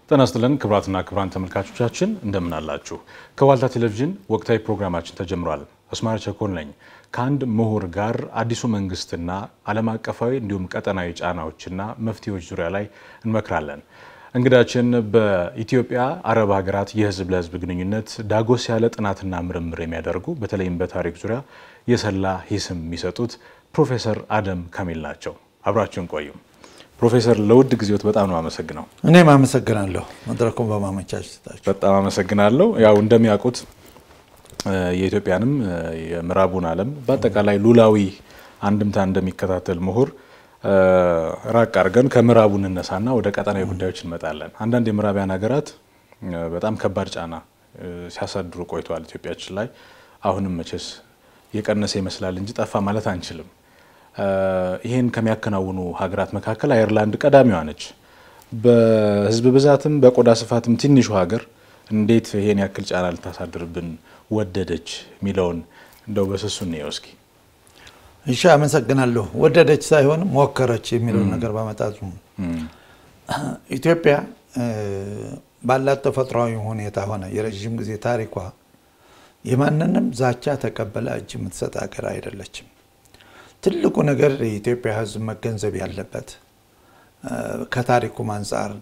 ጤና ይስጥልን ክቡራትና ክቡራን ተመልካቾቻችን እንደምን አላችሁ? ከዋልታ ቴሌቪዥን ወቅታዊ ፕሮግራማችን ተጀምሯል። አስማረ ቸኮል ነኝ። ከአንድ ምሁር ጋር አዲሱ መንግስትና ዓለም አቀፋዊ እንዲሁም ቀጠናዊ ጫናዎችና መፍትሄዎች ዙሪያ ላይ እንመክራለን። እንግዳችን በኢትዮጵያ አረብ ሀገራት የህዝብ ለህዝብ ግንኙነት ዳጎስ ያለ ጥናትና ምርምር የሚያደርጉ በተለይም በታሪክ ዙሪያ የሰላ ሂስም የሚሰጡት ፕሮፌሰር አደም ካሚል ናቸው። አብራችሁን ቆዩ። ፕሮፌሰር ለውድ ጊዜዎት በጣም ነው አመሰግነው። እኔም አመሰግናለሁ መድረኩን በማመቻቸታችሁ። በጣም አመሰግናለሁ። ያው እንደሚያውቁት የኢትዮጵያንም የምዕራቡን ዓለም በአጠቃላይ ሉላዊ አንድምታ እንደሚከታተል ምሁር ራቅ አድርገን ከምዕራቡ እንነሳና ወደ ቀጠናዊ ጉዳዮች እንመጣለን። አንዳንድ የምዕራቢያን ሀገራት በጣም ከባድ ጫና ሲያሳድሩ ቆይተዋል ኢትዮጵያችን ላይ። አሁንም መቼስ የቀነሰ ይመስላል እንጂ ጠፋ ማለት አንችልም። ይህን ከሚያከናውኑ ሀገራት መካከል አየርላንድ ቀዳሚዋ ነች። በህዝብ ብዛትም በቆዳ ስፋትም ትንሹ ሀገር እንዴት ይሄን ያክል ጫና ልታሳድርብን ወደደች የሚለውን እንደው በስሱ እንየው እስኪ። እሺ፣ አመሰግናለሁ። ወደደች ሳይሆን ሞከረች የሚለውን ነገር በመጣቱ ኢትዮጵያ ባላት ተፈጥሯዊ ሁኔታ ሆነ የረዥም ጊዜ ታሪኳ የማንንም ዛቻ ተቀበላ እጅ የምትሰጥ ሀገር አይደለችም። ትልቁ ነገር የኢትዮጵያ ሕዝብ መገንዘብ ያለበት ከታሪኩም አንጻር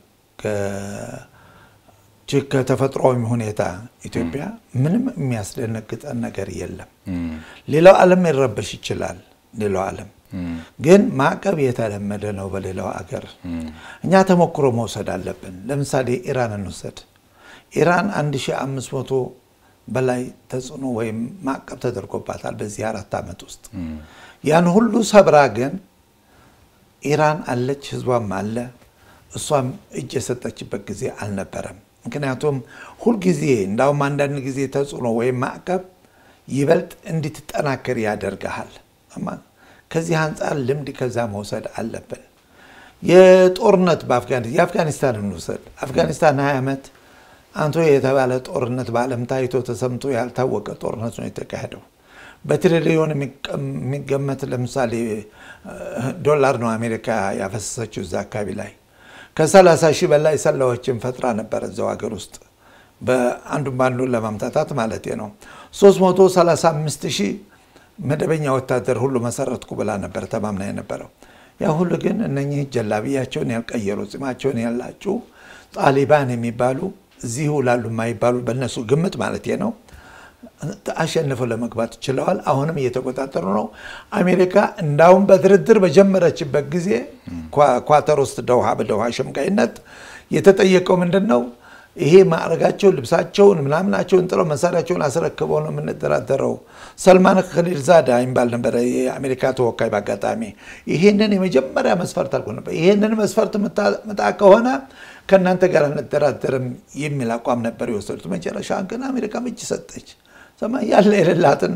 ከተፈጥሯዊ ሁኔታ ኢትዮጵያ ምንም የሚያስደነግጠን ነገር የለም። ሌላው ዓለም ሊረበሽ ይችላል። ሌላው ዓለም ግን ማዕቀብ የተለመደ ነው በሌላው አገር። እኛ ተሞክሮ መውሰድ አለብን። ለምሳሌ ኢራን እንውሰድ። ኢራን 1500 በላይ ተጽዕኖ ወይም ማዕቀብ ተደርጎባታል በዚህ አራት ዓመት ውስጥ ያን ሁሉ ሰብራ ግን ኢራን አለች፣ ህዝቧም አለ። እሷም እጅ የሰጠችበት ጊዜ አልነበረም። ምክንያቱም ሁልጊዜ እንዳውም አንዳንድ ጊዜ ተጽዕኖ ወይም ማዕቀብ ይበልጥ እንድትጠናከር ያደርግሃል። ከዚህ አንጻር ልምድ ከዛ መውሰድ አለብን። የጦርነት የአፍጋኒስታን እንውሰድ። አፍጋኒስታን 20 ዓመት አንቶ የተባለ ጦርነት በዓለም ታይቶ ተሰምቶ ያልታወቀ ጦርነት ነው የተካሄደው። በትሪሊዮን የሚገመት ለምሳሌ ዶላር ነው አሜሪካ ያፈሰሰችው እዛ አካባቢ ላይ ከ30 ሺህ በላይ ሰላዎችን ፈጥራ ነበር እዛው ሀገር ውስጥ በአንዱን በአንዱን ለማምታታት ማለት ነው። 335 ሺህ መደበኛ ወታደር ሁሉ መሰረትኩ ብላ ነበር ተማምና የነበረው። ያ ሁሉ ግን እነኚህ ጀላብያቸውን ያልቀየሩ ጺማቸውን ያላጩ ጣሊባን የሚባሉ እዚሁ ላሉ የማይባሉ በእነሱ ግምት ማለት ነው አሸንፈው ለመግባት ችለዋል። አሁንም እየተቆጣጠሩ ነው። አሜሪካ እንዳውም በድርድር በጀመረችበት ጊዜ ኳተር ውስጥ ደውሃ በደውሃ ሸምጋይነት የተጠየቀው ምንድን ነው? ይሄ ማዕረጋቸውን፣ ልብሳቸውን፣ ምናምናቸውን ጥለው መሳሪያቸውን አስረክበው ነው የምንደራደረው። ሰልማን ከሊልዛዳ የሚባል ነበረ የአሜሪካ ተወካይ። በአጋጣሚ ይሄንን የመጀመሪያ መስፈርት አልኩ ነበር። ይሄንን መስፈርት ምጣ ከሆነ ከእናንተ ጋር አንደራደርም የሚል አቋም ነበር የወሰዱት። መጨረሻ ግን አሜሪካ እጅ ሰጠች። ያለ የሌላትን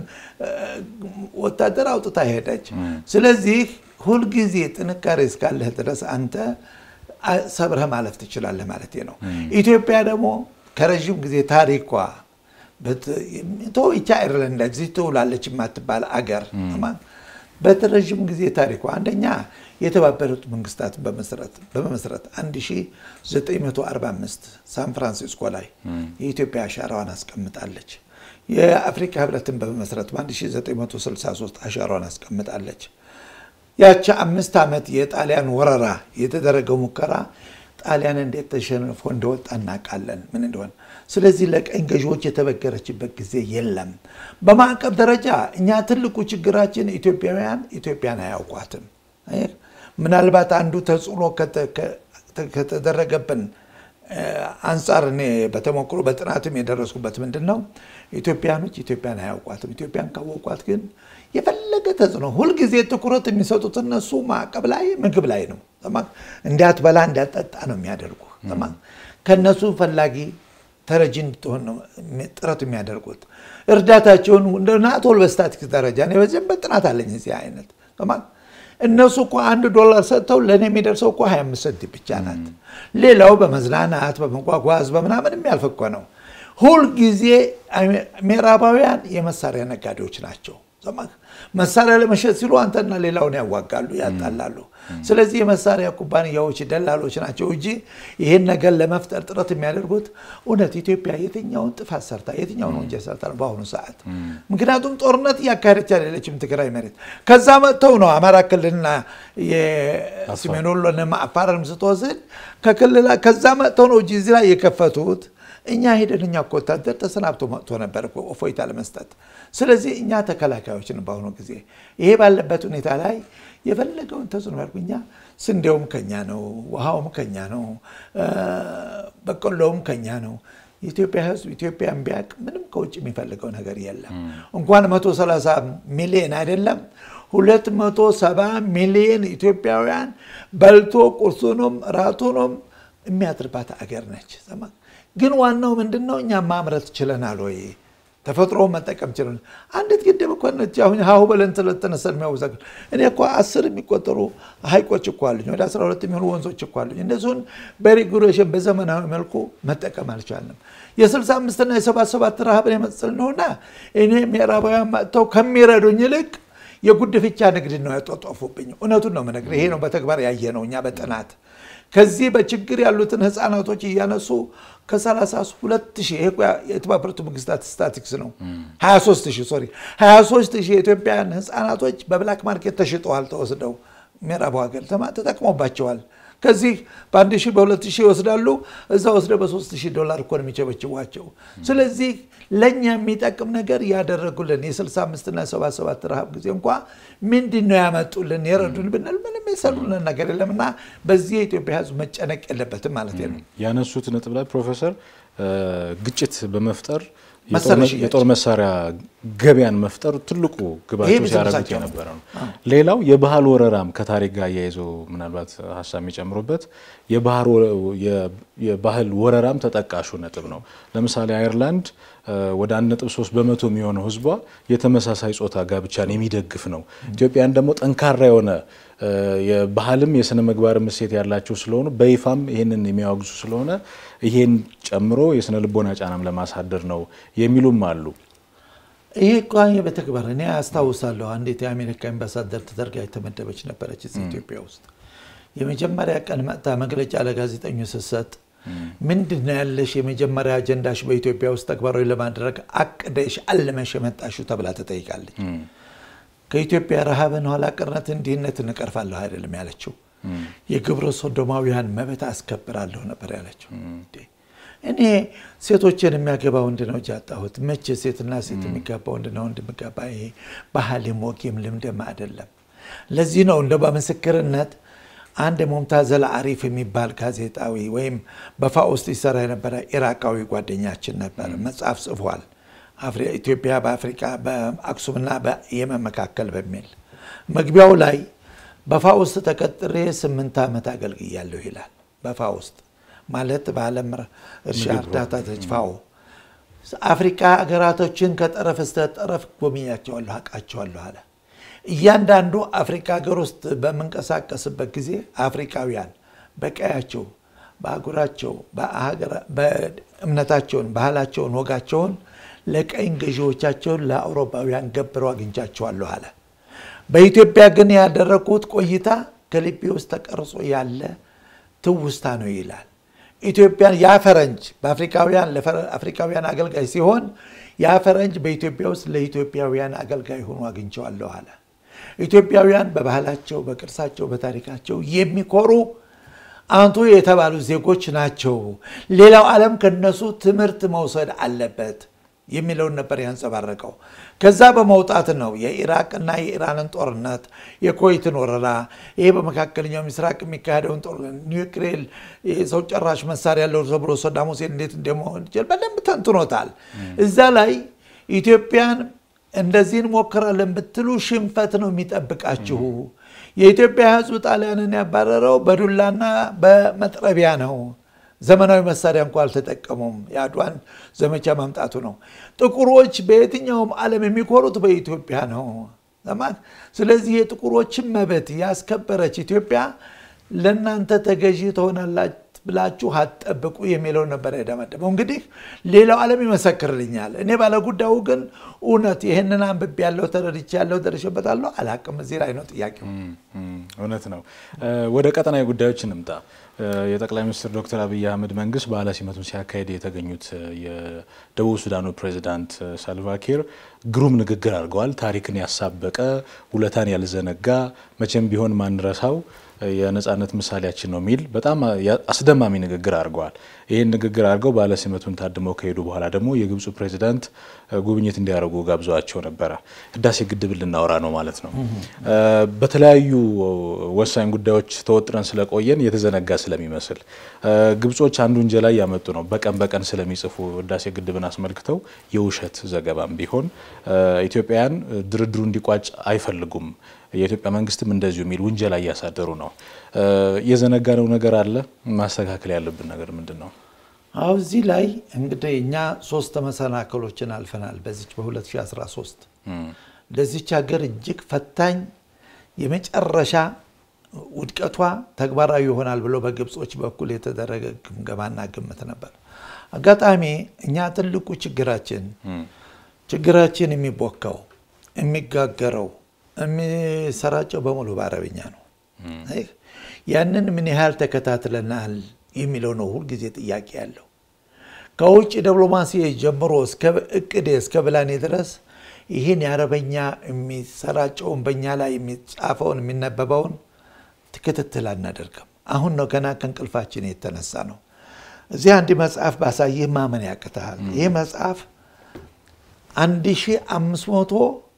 ወታደር አውጥታ ሄደች። ስለዚህ ሁልጊዜ ጥንካሬ እስካለህ ድረስ አንተ ሰብረህ ማለፍ ትችላለህ ማለት ነው። ኢትዮጵያ ደግሞ ከረዥም ጊዜ ታሪኳ ብቻ አይርላንድ እዚህ ትውላለች የማትባል አገር በረዥም ጊዜ ታሪኳ አንደኛ የተባበሩት መንግስታት በመመስረት 1945 ሳን ፍራንሲስኮ ላይ የኢትዮጵያ አሻራዋን አስቀምጣለች። የአፍሪካ ህብረትን በመመስረት በ1963 አሻራዋን አስቀምጣለች። ያቺ አምስት ዓመት የጣሊያን ወረራ የተደረገው ሙከራ ጣሊያን እንዴት ተሸንፎ እንደወጣ እናውቃለን ምን እንደሆነ። ስለዚህ ለቀኝ ገዢዎች የተበገረችበት ጊዜ የለም። በማዕቀብ ደረጃ እኛ ትልቁ ችግራችን ኢትዮጵያውያን ኢትዮጵያን አያውቋትም። ምናልባት አንዱ ተጽዕኖ ከተደረገብን አንጻር እኔ በተሞክሮ በጥናትም የደረስኩበት ምንድን ነው ኢትዮጵያኖች ኢትዮጵያን አያውቋትም። ኢትዮጵያን ካወቋት ግን የፈለገ ተጽዕኖ ሁልጊዜ ትኩረት የሚሰጡት እነሱ ማዕቀብ ላይ ምግብ ላይ ነው። እንዳትበላ እንዳትጠጣ ነው የሚያደርጉ። ከእነሱ ፈላጊ ተረጂ እንድትሆን ነው ጥረት የሚያደርጉት። እርዳታቸውን ናቶል በስታቲክስ ደረጃ በዚህም ጥናት አለኝ እዚህ አይነት እነሱ እኮ አንድ ዶላር ሰጥተው ለእኔ የሚደርሰው እኮ 25 ሰንቲም ብቻ ናት። ሌላው በመዝናናት በመጓጓዝ በምናምን የሚያልፍ እኮ ነው። ሁልጊዜ ምዕራባውያን የመሳሪያ ነጋዴዎች ናቸው። መሳሪያ ለመሸጥ ሲሉ አንተና ሌላውን ያዋጋሉ፣ ያጣላሉ። ስለዚህ የመሳሪያ ኩባንያዎች ደላሎች ናቸው እንጂ ይህን ነገር ለመፍጠር ጥረት የሚያደርጉት እውነት ኢትዮጵያ የትኛውን ጥፋት ሰርታ የትኛውን ወንጀል ሰርታ ነው በአሁኑ ሰዓት? ምክንያቱም ጦርነት እያካሄደች አይደለችም ትግራይ መሬት። ከዛ መጥተው ነው አማራ ክልልና የሰሜን ወሎንም አፋርንም ስትወስድ ከክልላ ከዛ መጥተው ነው እዚህ ላይ የከፈቱት። እኛ ሄደን እኛ እኮ ወታደር ተሰናብቶ መጥቶ ነበር እፎይታ ለመስጠት። ስለዚህ እኛ ተከላካዮችን በአሁኑ ጊዜ ይሄ ባለበት ሁኔታ ላይ የፈለገውን ተጽዕኖ ያድርጉ። እኛ ስንዴውም ከኛ ነው፣ ውሃውም ከኛ ነው፣ በቆሎውም ከኛ ነው። የኢትዮጵያ ሕዝብ ኢትዮጵያን ቢያቅ ምንም ከውጭ የሚፈልገው ነገር የለም። እንኳን 130 ሚሊዮን አይደለም 270 ሚሊዮን ኢትዮጵያውያን በልቶ ቁርሱንም ራቱንም የሚያድርባት አገር ነች። ግን ዋናው ምንድን ነው? እኛ ማምረት ችለናል ወይ? ተፈጥሮ መጠቀም ችለን አንዲት ግድብ እኮ ነች። አሁን ሀሁ በለን ስለተነሰን የሚያወዛግ እኔ እኮ አስር የሚቆጠሩ ሀይቆች እኮ አሉኝ፣ ወደ 12 የሚሆኑ ወንዞች እኮ አሉኝ። እነሱን በሬጉሌሽን በዘመናዊ መልኩ መጠቀም አልቻልንም። የ65 እና የ77 ረሃብን የመሰል ነውና እኔ ምዕራባውያን መጥተው ከሚረዱኝ ይልቅ የጉድፍቻ ንግድ ነው ያጧጧፉብኝ። እውነቱን ነው የምነግርህ። ይሄ ነው በተግባር ያየ ነው እኛ በጥናት ከዚህ በችግር ያሉትን ህፃናቶች እያነሱ ከ32 ሺህ ይሄ የተባበሩት መንግስታት ስታቲክስ ነው 23 ሺህ ሶሪ 23 ሺህ የኢትዮጵያን ህፃናቶች በብላክ ማርኬት ተሽጠዋል። ተወስደው ምዕራቡ ሀገር ተጠቅሞባቸዋል። ከዚህ በአንድ ሺህ በሁለት ሺህ ይወስዳሉ። እዛ ወስደው በሶስት ሺህ ዶላር እኮ ነው የሚቸበችቧቸው። ስለዚህ ለእኛ የሚጠቅም ነገር ያደረጉልን የ65 እና 77 ረሃብ ጊዜ እንኳ ምንድን ነው ያመጡልን የረዱን ብንል ምንም የሰሩልን ነገር የለም እና በዚህ የኢትዮጵያ ህዝብ መጨነቅ የለበትም ማለት ነው። ያነሱት ነጥብ ላይ ፕሮፌሰር ግጭት በመፍጠር መሳሪያ የጦር መሳሪያ ገበያን መፍጠር ትልቁ ግባቸው ሲያደርጉት የነበረ ነው። ሌላው የባህል ወረራም ከታሪክ ጋር እያይዞ ምናልባት ሀሳብ የሚጨምሩበት የባህል ወረራም ተጠቃሹ ነጥብ ነው። ለምሳሌ አየርላንድ ወደ 1.3 በመቶ የሚሆነው ህዝቧ የተመሳሳይ ጾታ ጋብቻን የሚደግፍ ነው። ኢትዮጵያን ደግሞ ጠንካራ የሆነ የባህልም የስነ ምግባርም እሴት ያላቸው ስለሆኑ በይፋም ይህንን የሚያወግዙ ስለሆነ ይሄን ጨምሮ የስነ ልቦና ጫናም ለማሳደር ነው የሚሉም አሉ። ይሄ እኮ በተግባር እኔ አስታውሳለሁ። አንዲት የአሜሪካ አምባሳደር ተደርጋ የተመደበች ነበረች እዚህ ኢትዮጵያ ውስጥ የመጀመሪያ ቀን መጥታ መግለጫ ለጋዜጠኞች ስትሰጥ ምንድን ነው ያለሽ የመጀመሪያ አጀንዳሽ በኢትዮጵያ ውስጥ ተግባራዊ ለማድረግ አቅደሽ አልመሽ የመጣሽው ተብላ ትጠይቃለች። ከኢትዮጵያ ረሃብን፣ ኋላ ቀርነትን፣ ድህነትን እቀርፋለሁ አይደለም ያለችው። የግብረ ሶዶማውያን መብት አስከብራለሁ ነበር ያለችው። እኔ ሴቶችን የሚያገባ ወንድ ነው እንጂ ያጣሁት መቼ ሴትና ሴት የሚጋባ ወንድ ነው ወንድ የሚጋባ ይሄ ባህልም ወጌም ልምድም አይደለም። ለዚህ ነው እንደ በምስክርነት አንድ ሙምታዘል አሪፍ የሚባል ጋዜጣዊ ወይም በፋ ውስጥ ይሰራ የነበረ ኢራቃዊ ጓደኛችን ነበር። መጽሐፍ ጽፏል። ኢትዮጵያ በአፍሪካ በአክሱምና በየመን መካከል በሚል መግቢያው ላይ በፋ ውስጥ ተቀጥሬ ስምንት ዓመት አገልግያለሁ ይላል። በፋ ውስጥ ማለት በዓለም እርሻ እርዳታ ተጭፋው አፍሪካ ሀገራቶችን ከጠረፍ እስከ ጠረፍ ጎብኛቸዋለሁ፣ አውቃቸዋለሁ አለ። እያንዳንዱ አፍሪካ ሀገር ውስጥ በምንቀሳቀስበት ጊዜ አፍሪካውያን በቀያቸው፣ በአህጉራቸው፣ በእምነታቸውን፣ ባህላቸውን፣ ወጋቸውን ለቀኝ ገዢዎቻቸውን ለአውሮፓውያን ገብረው አግኝቻቸዋለሁ አለ። በኢትዮጵያ ግን ያደረግኩት ቆይታ ከልቤ ውስጥ ተቀርጾ ያለ ትውስታ ነው ይላል። ኢትዮጵያን ያ ፈረንጅ በአፍሪካውያን ለአፍሪካውያን አገልጋይ ሲሆን ያ ፈረንጅ በኢትዮጵያ ውስጥ ለኢትዮጵያውያን አገልጋይ ሆኖ አግኝቸዋለሁ አለ። ኢትዮጵያውያን በባህላቸው፣ በቅርሳቸው፣ በታሪካቸው የሚኮሩ አንቱ የተባሉ ዜጎች ናቸው። ሌላው ዓለም ከነሱ ትምህርት መውሰድ አለበት የሚለውን ነበር ያንጸባረቀው። ከዛ በመውጣት ነው የኢራቅና የኢራንን ጦርነት፣ የኮይትን ወረራ፣ ይሄ በመካከለኛው ምስራቅ የሚካሄደውን ጦርነት፣ ኒውክሌር ሰው ጨራሽ መሳሪያ ያለው ተብሎ ሰዳም ሁሴን እንዴት እንደመሆን ይችላል በደንብ ተንትኖታል። እዛ ላይ ኢትዮጵያን እንደዚህ እንሞክራለን ብትሉ ሽንፈት ነው የሚጠብቃችሁ። የኢትዮጵያ ሕዝብ ጣሊያንን ያባረረው በዱላና በመጥረቢያ ነው። ዘመናዊ መሳሪያ እንኳ አልተጠቀሙም። የአድዋን ዘመቻ ማምጣቱ ነው። ጥቁሮች በየትኛውም ዓለም የሚኮሩት በኢትዮጵያ ነው። ስለዚህ የጥቁሮችን መብት ያስከበረች ኢትዮጵያ ለእናንተ ተገዢ ብላችሁ አትጠብቁ የሚለው ነበር የደመደመው። እንግዲህ ሌላው ዓለም ይመሰክርልኛል። እኔ ባለጉዳዩ ግን እውነት ይህንን አንብቤ ያለው ተረድቼ ያለው ደርሼበታለሁ አላቅም። እዚህ ላይ ነው ጥያቄው። እውነት ነው። ወደ ቀጠናዊ ጉዳዮች እንምጣ። የጠቅላይ ሚኒስትር ዶክተር አብይ አህመድ መንግስት በዓለ ሲመቱን ሲያካሄድ የተገኙት የደቡብ ሱዳኑ ፕሬዚዳንት ሳልቫኪር ግሩም ንግግር አድርገዋል። ታሪክን ያሳበቀ ውለታን ያልዘነጋ መቼም ቢሆን ማንረሳው የነጻነት ምሳሌያችን ነው የሚል በጣም አስደማሚ ንግግር አድርገዋል። ይህን ንግግር አድርገው በዓለ ሲመቱን ታድመው ከሄዱ በኋላ ደግሞ የግብፁ ፕሬዚዳንት ጉብኝት እንዲያደርጉ ጋብዘዋቸው ነበረ። ህዳሴ ግድብ ልናወራ ነው ማለት ነው። በተለያዩ ወሳኝ ጉዳዮች ተወጥረን ስለቆየን የተዘነጋ ስለሚመስል ግብጾች አንዱ ወንጀል ላይ ያመጡ ነው። በቀን በቀን ስለሚጽፉ ህዳሴ ግድብን አስመልክተው የውሸት ዘገባም ቢሆን ኢትዮጵያውያን ድርድሩ እንዲቋጭ አይፈልጉም። የኢትዮጵያ መንግስትም እንደዚሁ የሚል ውንጀላ እያሳደሩ ነው። የዘነጋነው ነገር አለ። ማስተካከል ያለብን ነገር ምንድን ነው? አሁ እዚህ ላይ እንግዲህ እኛ ሶስት መሰናክሎችን አልፈናል። በዚች በ2013 ለዚች ሀገር እጅግ ፈታኝ የመጨረሻ ውድቀቷ ተግባራዊ ይሆናል ብሎ በግብጾች በኩል የተደረገ ግምገማና ግምት ነበር። አጋጣሚ እኛ ትልቁ ችግራችን ችግራችን የሚቦካው የሚጋገረው የሚሰራጨው በሙሉ በአረብኛ ነው። ያንን ምን ያህል ተከታትለናል የሚለው ነው ሁልጊዜ ጥያቄ ያለው። ከውጭ ዲፕሎማሲ ጀምሮ እስከ እቅዴ እስከ ብላኔ ድረስ ይህን የአረበኛ የሚሰራጨውን በእኛ ላይ የሚጻፈውን የሚነበበውን ክትትል አናደርግም። አሁን ነው ገና ከእንቅልፋችን የተነሳ ነው። እዚህ አንድ መጽሐፍ ባሳይህ ማመን ያቅትሃል። ይህ መጽሐፍ አንድ ሺህ አምስት መቶ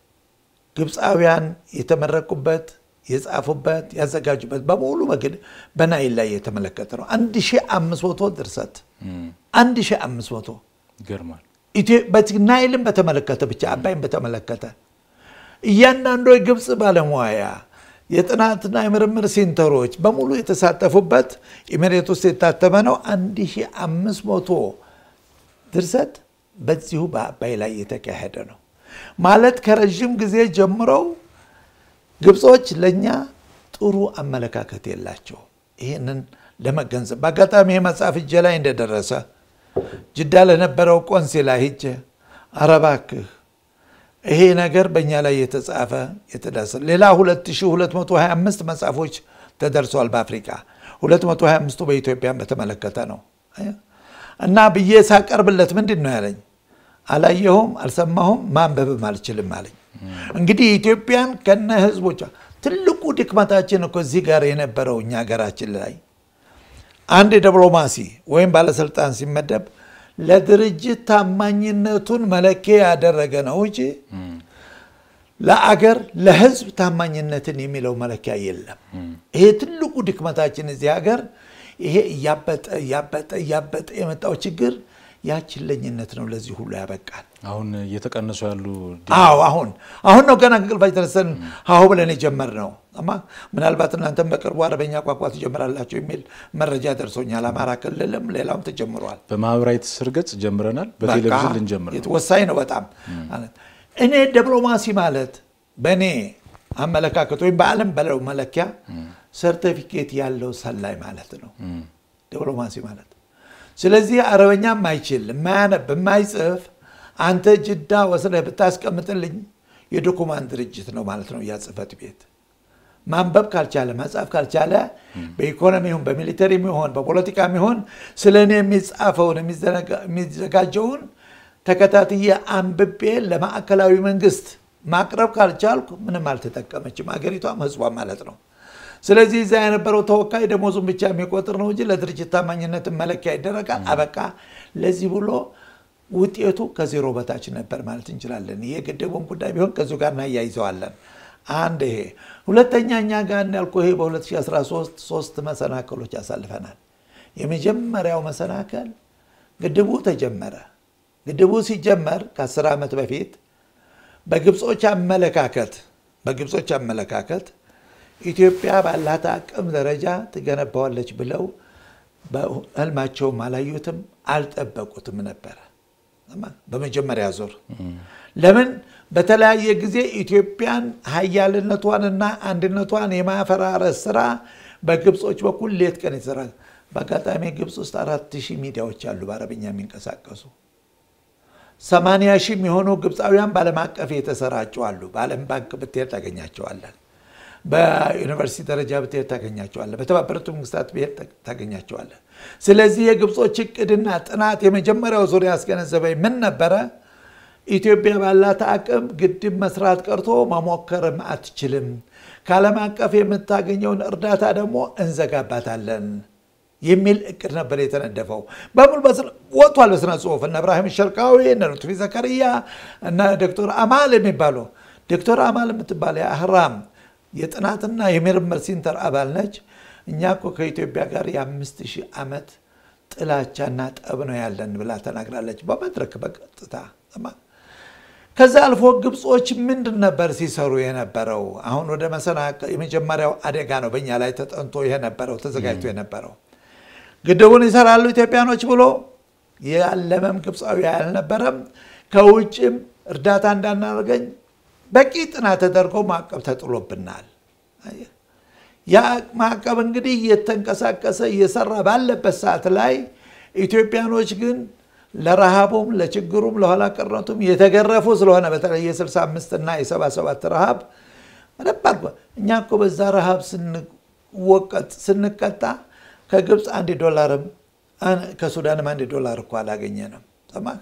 ግብፃውያን የተመረቁበት የጻፉበት ያዘጋጁበት በሙሉ በግድ በናይል ላይ የተመለከተ ነው። አንድ ሺህ አምስት መቶ ድርሰት አንድ ሺህ አምስት መቶ ይገርማል። ናይልን በተመለከተ ብቻ አባይን በተመለከተ እያንዳንዱ የግብፅ ባለሙያ የጥናትና የምርምር ሴንተሮች በሙሉ የተሳተፉበት ኢሜሬት ውስጥ የታተመ ነው። አንድ ሺህ አምስት መቶ ድርሰት በዚሁ በአባይ ላይ የተካሄደ ነው። ማለት ከረዥም ጊዜ ጀምረው ግብጾች ለእኛ ጥሩ አመለካከት የላቸው። ይህንን ለመገንዘብ በአጋጣሚ ይህ መጽሐፍ እጄ ላይ እንደደረሰ ጅዳ ለነበረው ቆንሲላ ሂጄ ኧረ እባክህ ይሄ ነገር በእኛ ላይ የተጻፈ የተዳሰ ሌላ 2225 መጽሐፎች ተደርሰዋል በአፍሪካ 225ቱ በኢትዮጵያን በተመለከተ ነው እና ብዬ ሳቀርብለት ምንድን ነው ያለኝ አላየሁም፣ አልሰማሁም፣ ማንበብም አልችልም አለኝ። እንግዲህ ኢትዮጵያን ከነ ህዝቦቿ ትልቁ ድክመታችን እኮ እዚህ ጋር የነበረው እኛ ሀገራችን ላይ አንድ ዲፕሎማሲ ወይም ባለስልጣን ሲመደብ ለድርጅት ታማኝነቱን መለኪያ ያደረገ ነው እንጂ ለአገር ለህዝብ ታማኝነትን የሚለው መለኪያ የለም። ይሄ ትልቁ ድክመታችን እዚህ ሀገር ይሄ እያበጠ እያበጠ እያበጠ የመጣው ችግር ያችለኝነት ነው ለዚህ ሁሉ ያበቃል። አሁን እየተቀነሱ ያሉ አዎ አሁን አሁን ነው ገና ከእንቅልፋችን ተነስተን ሀሁ ብለን የጀመርነው። እማ ምናልባት እናንተም በቅርቡ አረበኛ ቋንቋ ትጀምራላችሁ የሚል መረጃ ደርሶኛል። አማራ ክልልም ሌላውም ተጀምረዋል። በማህበራዊ ትስስር ገጽ ጀምረናል። በቴሌቪዥን ልንጀምር ነው። ወሳኝ ነው በጣም እኔ ዲፕሎማሲ ማለት በእኔ አመለካከት ወይም በዓለም በለው መለኪያ ሰርቲፊኬት ያለው ሰላይ ማለት ነው ዲፕሎማሲ ማለት። ስለዚህ አረበኛ የማይችል የማያነብ የማይጽፍ አንተ ጅዳ ወስደህ ብታስቀምጥልኝ የዶኩማንት ድርጅት ነው ማለት ነው። ያ ጽህፈት ቤት ማንበብ ካልቻለ መጻፍ ካልቻለ በኢኮኖሚ ይሁን በሚሊተሪ ይሁን በፖለቲካ ይሁን ስለ እኔ የሚጻፈውን የሚዘጋጀውን ተከታትዬ አንብቤ ለማዕከላዊ መንግስት ማቅረብ ካልቻልኩ ምንም አልተጠቀመችም አገሪቷም ህዝቧ ማለት ነው። ስለዚህ እዛ የነበረው ተወካይ ደሞዙን ብቻ የሚቆጥር ነው እንጂ ለድርጅት ታማኝነትን መለኪያ ይደረጋል። አበቃ። ለዚህ ብሎ ውጤቱ ከዜሮ በታች ነበር ማለት እንችላለን። ይሄ ግድቡን ጉዳይ ቢሆን ከዚሁ ጋር እናያይዘዋለን። አንድ ይሄ ሁለተኛ፣ እኛ ጋር እንዳልኩ ይሄ በ2013 ሶስት መሰናክሎች ያሳልፈናል። የመጀመሪያው መሰናከል ግድቡ ተጀመረ። ግድቡ ሲጀመር ከ10 ዓመት በፊት በግብጾች አመለካከት በግብጾች አመለካከት ኢትዮጵያ ባላት አቅም ደረጃ ትገነባዋለች ብለው በህልማቸውም አላዩትም አልጠበቁትም ነበረ። በመጀመሪያ ዙር ለምን በተለያየ ጊዜ ኢትዮጵያን ሀያልነቷንና አንድነቷን የማፈራረስ ስራ በግብጾች በኩል ሌት ቀን የተሰራ በአጋጣሚ ግብፅ ውስጥ አራት ሺህ ሚዲያዎች አሉ በአረብኛ የሚንቀሳቀሱ ሰማንያ ሺህ የሚሆኑ ግብፃውያን በዓለም አቀፍ የተሰራጩ አሉ። በዓለም ባንክ ብትሄድ ታገኛቸዋለን። በዩኒቨርሲቲ ደረጃ ብትሄድ ታገኛቸዋለን። በተባበሩት መንግስታት ብሄድ ታገኛቸዋለን። ስለዚህ የግብጾች እቅድና ጥናት የመጀመሪያው ዙሪያ ያስገነዘበኝ ምን ነበረ? ኢትዮጵያ ባላት አቅም ግድብ መስራት ቀርቶ መሞከርም አትችልም። ከዓለም አቀፍ የምታገኘውን እርዳታ ደግሞ እንዘጋባታለን የሚል እቅድ ነበር የተነደፈው። በሙሉ ወጥቷል በስነ ጽሁፍ እነ እብራሂም ሸርቃዊ እነ ሉጥፊ ዘከርያ እነ ዶክተር አማል የሚባሉ ዶክተር አማል የምትባል የአህራም የጥናትና የምርምር ሴንተር አባል ነች። እኛ እኮ ከኢትዮጵያ ጋር የአምስት ሺህ ዓመት ጥላቻና ጠብ ነው ያለን ብላ ተናግራለች በመድረክ በቀጥታ ከዛ አልፎ ግብጾች ምንድን ነበር ሲሰሩ የነበረው? አሁን ወደ መሰናክል የመጀመሪያው አደጋ ነው በእኛ ላይ ተጠንቶ የነበረው ተዘጋጅቶ የነበረው ግድቡን ይሰራሉ ኢትዮጵያኖች ብሎ ያለመም ግብፃዊ አልነበረም። ከውጭም እርዳታ እንዳናደርገኝ በቂ ጥናት ተደርጎ ማዕቀብ ተጥሎብናል። ያ ማዕቀብ እንግዲህ እየተንቀሳቀሰ እየሰራ ባለበት ሰዓት ላይ ኢትዮጵያኖች ግን ለረሃቡም ለችግሩም ለኋላ ቀረቱም የተገረፉ ስለሆነ በተለይ የ65 እና የ77 ረሃብ በደንብ አድርጎ እኛ እኮ በዛ ረሃብ ስንወቀጥ ስንቀጣ ከግብፅ አንድ ዶላርም ከሱዳንም አንድ ዶላር እኮ አላገኘንም። ሰማህ?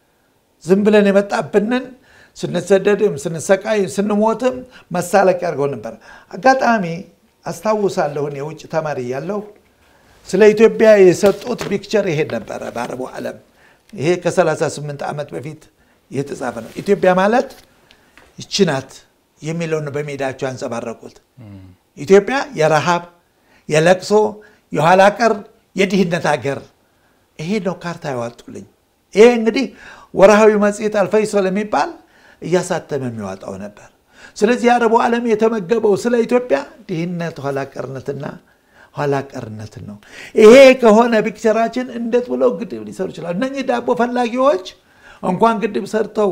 ዝም ብለን የመጣብንን ስንሰደድም ስንሰቃይም ስንሞትም መሳለቂያ አድርገው ነበር። አጋጣሚ አስታውሳለሁን የውጭ ተማሪ ያለሁ ስለ ኢትዮጵያ የሰጡት ፒክቸር ይሄድ ነበረ በአረቡ ዓለም ይሄ ከ38 ዓመት በፊት የተጻፈ ነው። ኢትዮጵያ ማለት ይቺ ናት የሚለውን በሜዳቸው ያንጸባረቁት። ኢትዮጵያ የረሃብ የለቅሶ የኋላ ቀር የድህነት ሀገር ይሄ ነው ካርታ ያዋጡልኝ። ይሄ እንግዲህ ወርሃዊ መጽሔት አልፈይሶል የሚባል እያሳተመ የሚዋጣው ነበር። ስለዚህ የአረቡ ዓለም የተመገበው ስለ ኢትዮጵያ ድህነት፣ ኋላ ቀርነትና ኋላ ቀርነትን ነው። ይሄ ከሆነ ፒክቸራችን እንዴት ብለው ግድብ ሊሰሩ ይችላሉ? እነኚህ ዳቦ ፈላጊዎች እንኳን ግድብ ሰርተው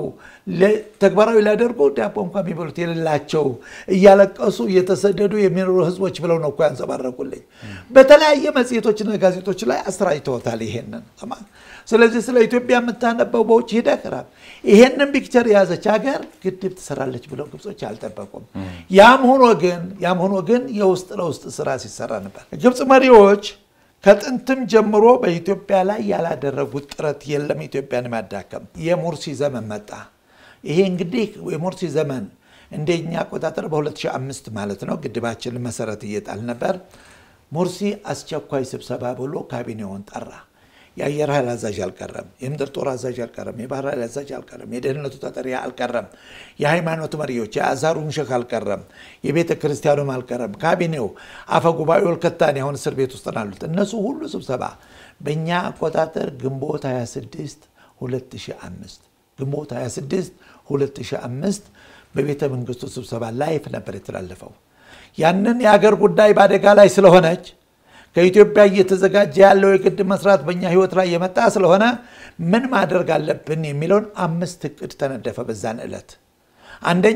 ተግባራዊ ሊያደርጉ ዳቦ እንኳን የሚበሉት የሌላቸው እያለቀሱ እየተሰደዱ የሚኖሩ ህዝቦች ብለው ነው እኮ ያንጸባረቁልኝ። በተለያየ መጽሔቶችና ጋዜጦች ላይ አሰራጭተውታል ይሄንን። ስለዚህ ስለ ኢትዮጵያ የምታነበው በውጭ ሂደህ ራብ ይሄንን ፒክቸር የያዘች ሀገር ግድብ ትሰራለች ብለው ግብጾች አልጠበቁም። ያም ሆኖ ግን ያም ሆኖ ግን የውስጥ ለውስጥ ስራ ሲሰራ ነበር። ግብፅ መሪዎች ከጥንትም ጀምሮ በኢትዮጵያ ላይ ያላደረጉት ጥረት የለም ኢትዮጵያን ማዳከም። የሙርሲ ዘመን መጣ። ይሄ እንግዲህ የሙርሲ ዘመን እንደኛ አቆጣጠር በ2005 ማለት ነው። ግድባችን መሰረት እየጣል ነበር። ሙርሲ አስቸኳይ ስብሰባ ብሎ ካቢኔውን ጠራ። የአየር ኃይል አዛዥ አልቀረም፣ የምድር ጦር አዛዥ አልቀረም፣ የባህር ኃይል አዛዥ አልቀረም፣ የደህንነቱ ተጠሪ አልቀረም፣ የሃይማኖት መሪዎች የአዛሩን ሼክ አልቀረም፣ የቤተ ክርስቲያኑም አልቀረም። ካቢኔው አፈ ጉባኤው ልከታን አሁን እስር ቤት ውስጥ ናሉት። እነሱ ሁሉ ስብሰባ በእኛ አቆጣጠር ግንቦት 26 2005 ግንቦት 26 2005 በቤተ መንግስቱ ስብሰባ ላይፍ ነበር የተላለፈው። ያንን የሀገር ጉዳይ በአደጋ ላይ ስለሆነች ከኢትዮጵያ እየተዘጋጀ ያለው የግድብ መስራት በእኛ ህይወት ላይ የመጣ ስለሆነ ምን ማድረግ አለብን የሚለውን አምስት እቅድ ተነደፈ። በዛን ዕለት አንደኛ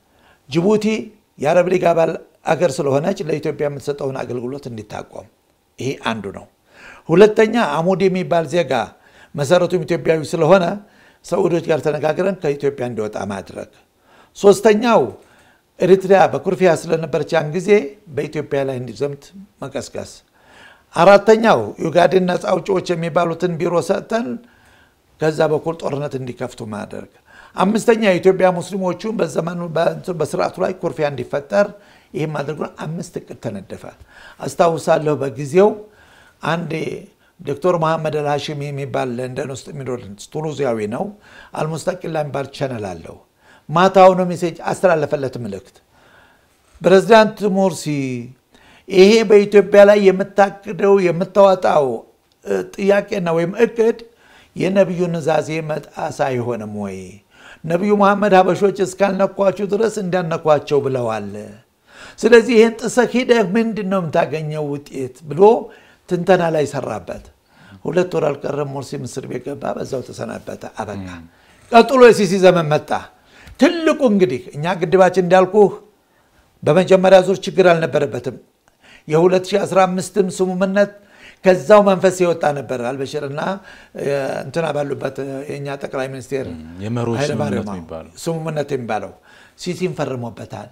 ጅቡቲ የአረብ ሊግ አባል አገር ስለሆነች ለኢትዮጵያ የምትሰጠውን አገልግሎት እንዲታቆም፣ ይሄ አንዱ ነው። ሁለተኛ አሙድ የሚባል ዜጋ መሰረቱም ኢትዮጵያዊ ስለሆነ ሰዑዶች ጋር ተነጋግረን ከኢትዮጵያ እንዲወጣ ማድረግ። ሶስተኛው ኤሪትሪያ በኩርፊያ ስለነበረች ያን ጊዜ በኢትዮጵያ ላይ እንዲዘምት መቀስቀስ። አራተኛው ዩጋዴን ነፃ አውጪዎች የሚባሉትን ቢሮ ሰጥተን ከዛ በኩል ጦርነት እንዲከፍቱ ማድረግ። አምስተኛ የኢትዮጵያ ሙስሊሞቹን በዘመኑ በስርዓቱ ላይ ኩርፊያ እንዲፈጠር ይህም ማድረጉ አምስት እቅድ ተነደፈ። አስታውሳለሁ በጊዜው አንድ ዶክተር መሐመድ አልሃሽሚ የሚባል ለንደን ውስጥ የሚኖር ቱኒዚያዊ ነው። አልሙስጠቂላ የሚባል ቻነል አለው። ማታውኑ ሜሴጅ አስተላለፈለት መልእክት ፕሬዚዳንት ሙርሲ ይሄ በኢትዮጵያ ላይ የምታቅደው የምታወጣው ጥያቄና ወይም እቅድ የነቢዩ ንዛዜ መጣስ አይሆንም ወይ? ነቢዩ መሐመድ ሀበሾች እስካልነኳችሁ ድረስ እንዳነኳቸው ብለዋል። ስለዚህ ይህን ጥሰህ ሂደህ ምንድን ነው የምታገኘው ውጤት ብሎ ትንተና ላይ ሰራበት። ሁለት ወር አልቀረም ሙርሲ ምስር ቤት ገባ። በዛው ተሰናበተ፣ አበቃ። ቀጥሎ የሲሲ ዘመን መጣ። ትልቁ እንግዲህ እኛ ግድባችን እንዳልኩህ በመጀመሪያ ዙር ችግር አልነበረበትም። የ2015ም ስምምነት ከዛው መንፈስ የወጣ ነበር። አልበሽርና እንትና ባሉበት የእኛ ጠቅላይ ሚኒስቴር የመሪዎች ኃይለማርያም ስምምነት የሚባለው ስምምነት የሚባለው ሲሲን ፈርሞበታል።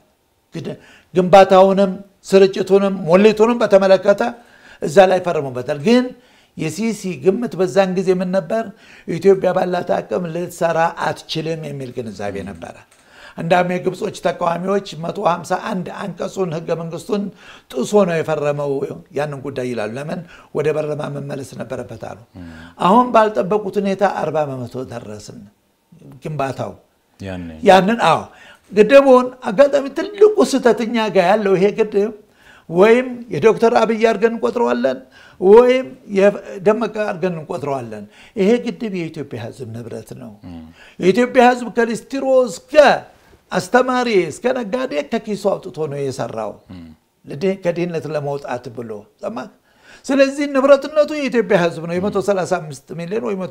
ግንባታውንም ስርጭቱንም ሞሌቱንም በተመለከተ እዛ ላይ ፈርሞበታል። ግን የሲሲ ግምት በዛን ጊዜ ምን ነበር? ኢትዮጵያ ባላት አቅም ልትሰራ አትችልም የሚል ግንዛቤ ነበረ። እንዳውም የግብጾች ተቃዋሚዎች 151 አንቀጹን ህገ መንግስቱን ጥሶ ነው የፈረመው ያንን ጉዳይ ይላሉ። ለምን ወደ በረማ መመለስ ነበረበት አሉ። አሁን ባልጠበቁት ሁኔታ 40 በመቶ ደረስን ግንባታው ያኔ ያንን አዎ ግድቡን አጋጣሚ ትልቁ ስህተት እኛ ጋር ያለው ይሄ ግድብ ወይም የዶክተር አብይ አድርገን እንቆጥረዋለን ወይም የደመቀ አድርገን እንቆጥረዋለን። ይሄ ግድብ የኢትዮጵያ ህዝብ ንብረት ነው። የኢትዮጵያ ህዝብ ከሊስትሮ እስከ አስተማሪ እስከ ነጋዴ ከኪሱ አውጥቶ ነው የሰራው ከድህነት ለመውጣት ብሎ ሰማህ። ስለዚህ ንብረትነቱ የኢትዮጵያ ህዝብ ነው። የ135 ሚሊዮን ወይ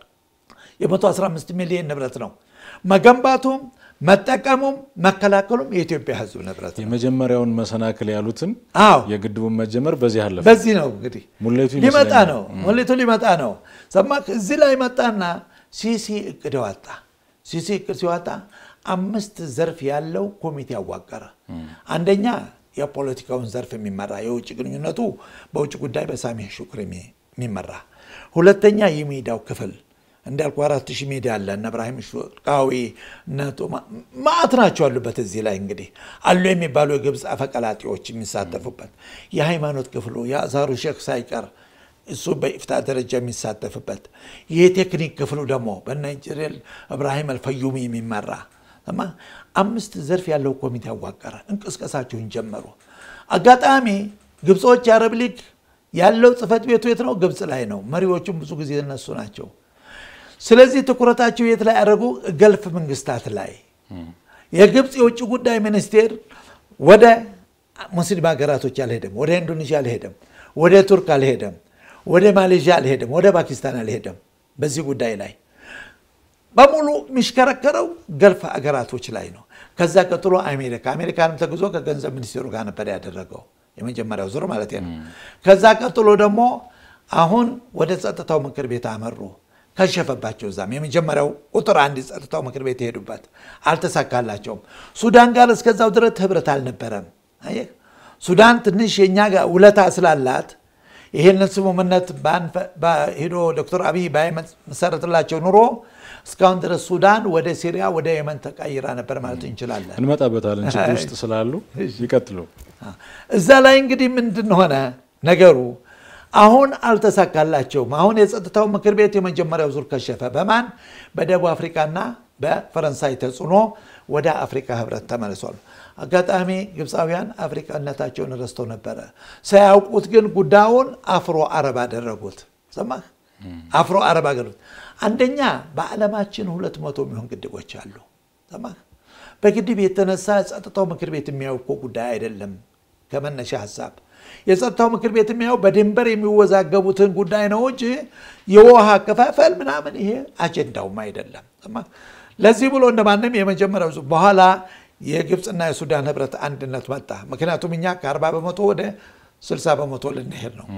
115 ሚሊዮን ንብረት ነው። መገንባቱም መጠቀሙም መከላከሉም የኢትዮጵያ ህዝብ ንብረት ነው። የመጀመሪያውን መሰናክል ያሉትን አዎ የግድቡን መጀመር በዚህ አለፈ። በዚህ ነው እንግዲህ ሙሌቱ ሊመጣ ይመስለኛል። ነው ሙሌቱ ሊመጣ ነው። ሰማህ እዚህ ላይ መጣና ሲሲ እቅድ ዋጣ። ሲሲ እቅድ ሲዋጣ አምስት ዘርፍ ያለው ኮሚቴ አዋቀረ። አንደኛ የፖለቲካውን ዘርፍ የሚመራ የውጭ ግንኙነቱ በውጭ ጉዳይ በሳሜህ ሹክሪ የሚመራ ሁለተኛ የሚዲያው ክፍል እንዳልኩ አራት ሺህ ሚዲያ አለ። እነ እብራሂም ሹቃዊ ነቶ ማዕት ናቸው ያሉበት። እዚህ ላይ እንግዲህ አሉ የሚባሉ የግብፅ አፈቀላጤዎች የሚሳተፉበት የሃይማኖት ክፍሉ የአዛሩ ሼክ ሳይቀር እሱ በኢፍታ ደረጃ የሚሳተፍበት የቴክኒክ ክፍሉ ደግሞ በናይጄሪያል እብራሂም አልፈዩሚ የሚመራ እማ አምስት ዘርፍ ያለው ኮሚቴ አዋቀረ። እንቅስቀሳቸውን ጀመሩ። አጋጣሚ ግብጾች የአረብ ሊግ ያለው ጽህፈት ቤቱ የት ነው? ግብፅ ላይ ነው። መሪዎቹም ብዙ ጊዜ እነሱ ናቸው። ስለዚህ ትኩረታቸው የት ላይ ያደረጉ? ገልፍ መንግስታት ላይ። የግብፅ የውጭ ጉዳይ ሚኒስቴር ወደ ሙስሊም ሀገራቶች አልሄደም፣ ወደ ኢንዶኔዥያ አልሄደም፣ ወደ ቱርክ አልሄደም፣ ወደ ማሌዥያ አልሄደም፣ ወደ ፓኪስታን አልሄደም። በዚህ ጉዳይ ላይ በሙሉ የሚሽከረከረው ገልፍ ሀገራቶች ላይ ነው። ከዛ ቀጥሎ አሜሪካ አሜሪካንም ተጉዞ ከገንዘብ ሚኒስቴሩ ጋር ነበር ያደረገው የመጀመሪያው ዙር ማለት ነው። ከዛ ቀጥሎ ደግሞ አሁን ወደ ጸጥታው ምክር ቤት አመሩ። ከሸፈባቸው እዛም የመጀመሪያው ቁጥር አንድ የጸጥታው ምክር ቤት የሄዱበት አልተሳካላቸውም። ሱዳን ጋር እስከዛው ድረስ ህብረት አልነበረም። አየህ ሱዳን ትንሽ የእኛ ጋር ውለታ ስላላት ይሄንን ስምምነት ሄዶ ዶክተር አብይ ባይመሰረትላቸው ኑሮ እስካሁን ድረስ ሱዳን ወደ ሲሪያ ወደ የመን ተቀይራ ነበር ማለት እንችላለን። እንመጣበታለን። ችግር ውስጥ ስላሉ ይቀጥሉ። እዛ ላይ እንግዲህ ምንድን ሆነ ነገሩ? አሁን አልተሳካላቸውም። አሁን የጸጥታው ምክር ቤት የመጀመሪያው ዙር ከሸፈ። በማን በደቡብ አፍሪካና በፈረንሳይ ተጽዕኖ ወደ አፍሪካ ህብረት ተመልሷል። አጋጣሚ ግብፃውያን አፍሪካነታቸውን ረስተው ነበረ። ሳያውቁት ግን ጉዳዩን አፍሮ አረብ አደረጉት። ሰማህ? አፍሮ አረብ አገሩት። አንደኛ በዓለማችን ሁለት መቶ የሚሆን ግድቦች አሉ። ሰማህ? በግድብ የተነሳ የጸጥታው ምክር ቤት የሚያው እኮ ጉዳይ አይደለም። ከመነሻ ሀሳብ የጸጥታው ምክር ቤት የሚያው በድንበር የሚወዛገቡትን ጉዳይ ነው እንጂ የውሃ አከፋፈል ምናምን ይሄ አጀንዳውም አይደለም። ሰማህ? ለዚህ ብሎ እንደማንም የመጀመሪያው ዙር በኋላ የግብፅና የሱዳን ህብረት አንድነት መጣ። ምክንያቱም እኛ ከ40 በመቶ ወደ 60 በመቶ ልንሄድ ነው።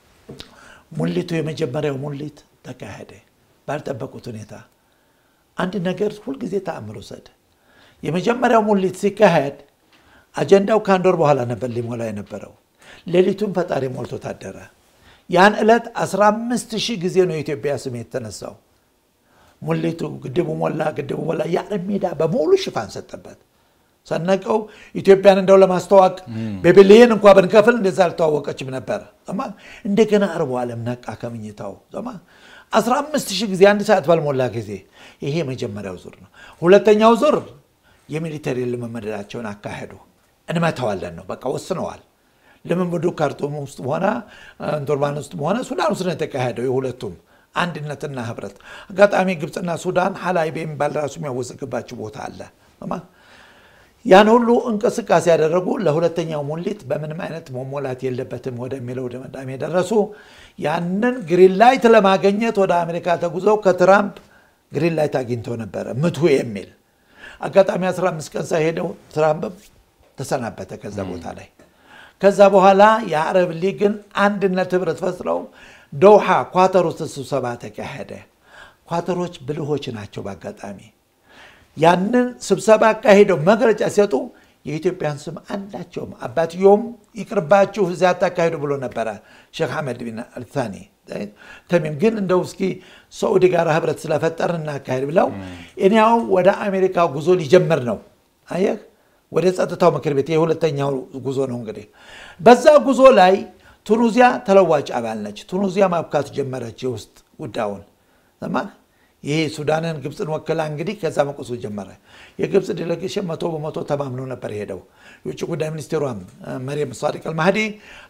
ሙሊቱ የመጀመሪያው ሙሊት ተካሄደ ባልጠበቁት ሁኔታ። አንድ ነገር ሁልጊዜ ተአምር ውሰድ። የመጀመሪያው ሙሊት ሲካሄድ አጀንዳው ከአንድ ወር በኋላ ነበር ሊሞላ የነበረው። ሌሊቱን ፈጣሪ ሞልቶ ታደረ። ያን ዕለት 15 ሺህ ጊዜ ነው የኢትዮጵያ ስም የተነሳው። ሙሊቱ ግድቡ ሞላ፣ ግድቡ ሞላ። የዓለም ሜዳ በሙሉ ሽፋን ሰጠበት። ሰነቀው ኢትዮጵያን እንደው ለማስተዋወቅ በቢሊየን እንኳ ብንከፍል እንደዛ አልተዋወቀችም ነበር። እንደገና አርቦ ዓለም ነቃ ከምኝታው። 15 ሺህ ጊዜ አንድ ሰዓት ባልሞላ ጊዜ። ይሄ የመጀመሪያው ዙር ነው። ሁለተኛው ዙር የሚሊተሪ ልምምዳቸውን አካሄዱ። እንመታዋለን ነው በቃ ወስነዋል። ልምምዱ ካርቱም ውስጥ ሆነ ዶርባን ውስጥ ሆነ ሱዳን ውስጥ ነው የተካሄደው። የሁለቱም አንድነትና ህብረት። አጋጣሚ ግብፅና ሱዳን ሀላይብ የሚባል ራሱ የሚያወዘግባቸው ቦታ አለ። ያን ሁሉ እንቅስቃሴ ያደረጉ ለሁለተኛው ሙሊት በምንም አይነት መሞላት የለበትም ወደሚለው ድምዳሜ ደረሱ። ያንን ግሪን ላይት ለማግኘት ወደ አሜሪካ ተጉዘው ከትራምፕ ግሪን ላይት አግኝተው ነበረ ምቱ የሚል አጋጣሚ 15 ቀን ሳይሄደው ትራምፕ ተሰናበተ ከዛ ቦታ ላይ። ከዛ በኋላ የአረብ ሊግን አንድነት ህብረት ፈጥረው ዶሃ ኳተር ውስጥ ስብሰባ ተካሄደ። ኳተሮች ብልሆች ናቸው። በአጋጣሚ ያንን ስብሰባ አካሂደው መግለጫ ሲሰጡ የኢትዮጵያን ስም አንዳቸውም አባትየውም ይቅርባችሁ እዚያ አታካሂዱ ብሎ ነበረ ሼክ ሐመድ ቢን አልታኒ ተሚም ግን እንደው እስኪ ሰዑዲ ጋር ህብረት ስለፈጠር እናካሄድ ብለው እኔያው ወደ አሜሪካ ጉዞ ሊጀምር ነው። አየህ ወደ ጸጥታው ምክር ቤት የሁለተኛው ጉዞ ነው እንግዲህ። በዛ ጉዞ ላይ ቱኒዚያ ተለዋጭ አባል ነች። ቱኒዚያ ማብካት ጀመረች የውስጥ ጉዳዩን ሰማህ። ይሄ ሱዳንን ግብፅን ወክላ እንግዲህ ከዛ መቆሱ ጀመረ። የግብፅ ዴሌጌሽን መቶ በመቶ ተማምኖ ነበር ሄደው። የውጭ ጉዳይ ሚኒስቴሯም መሪየም ሳዲቅ አልማህዲ፣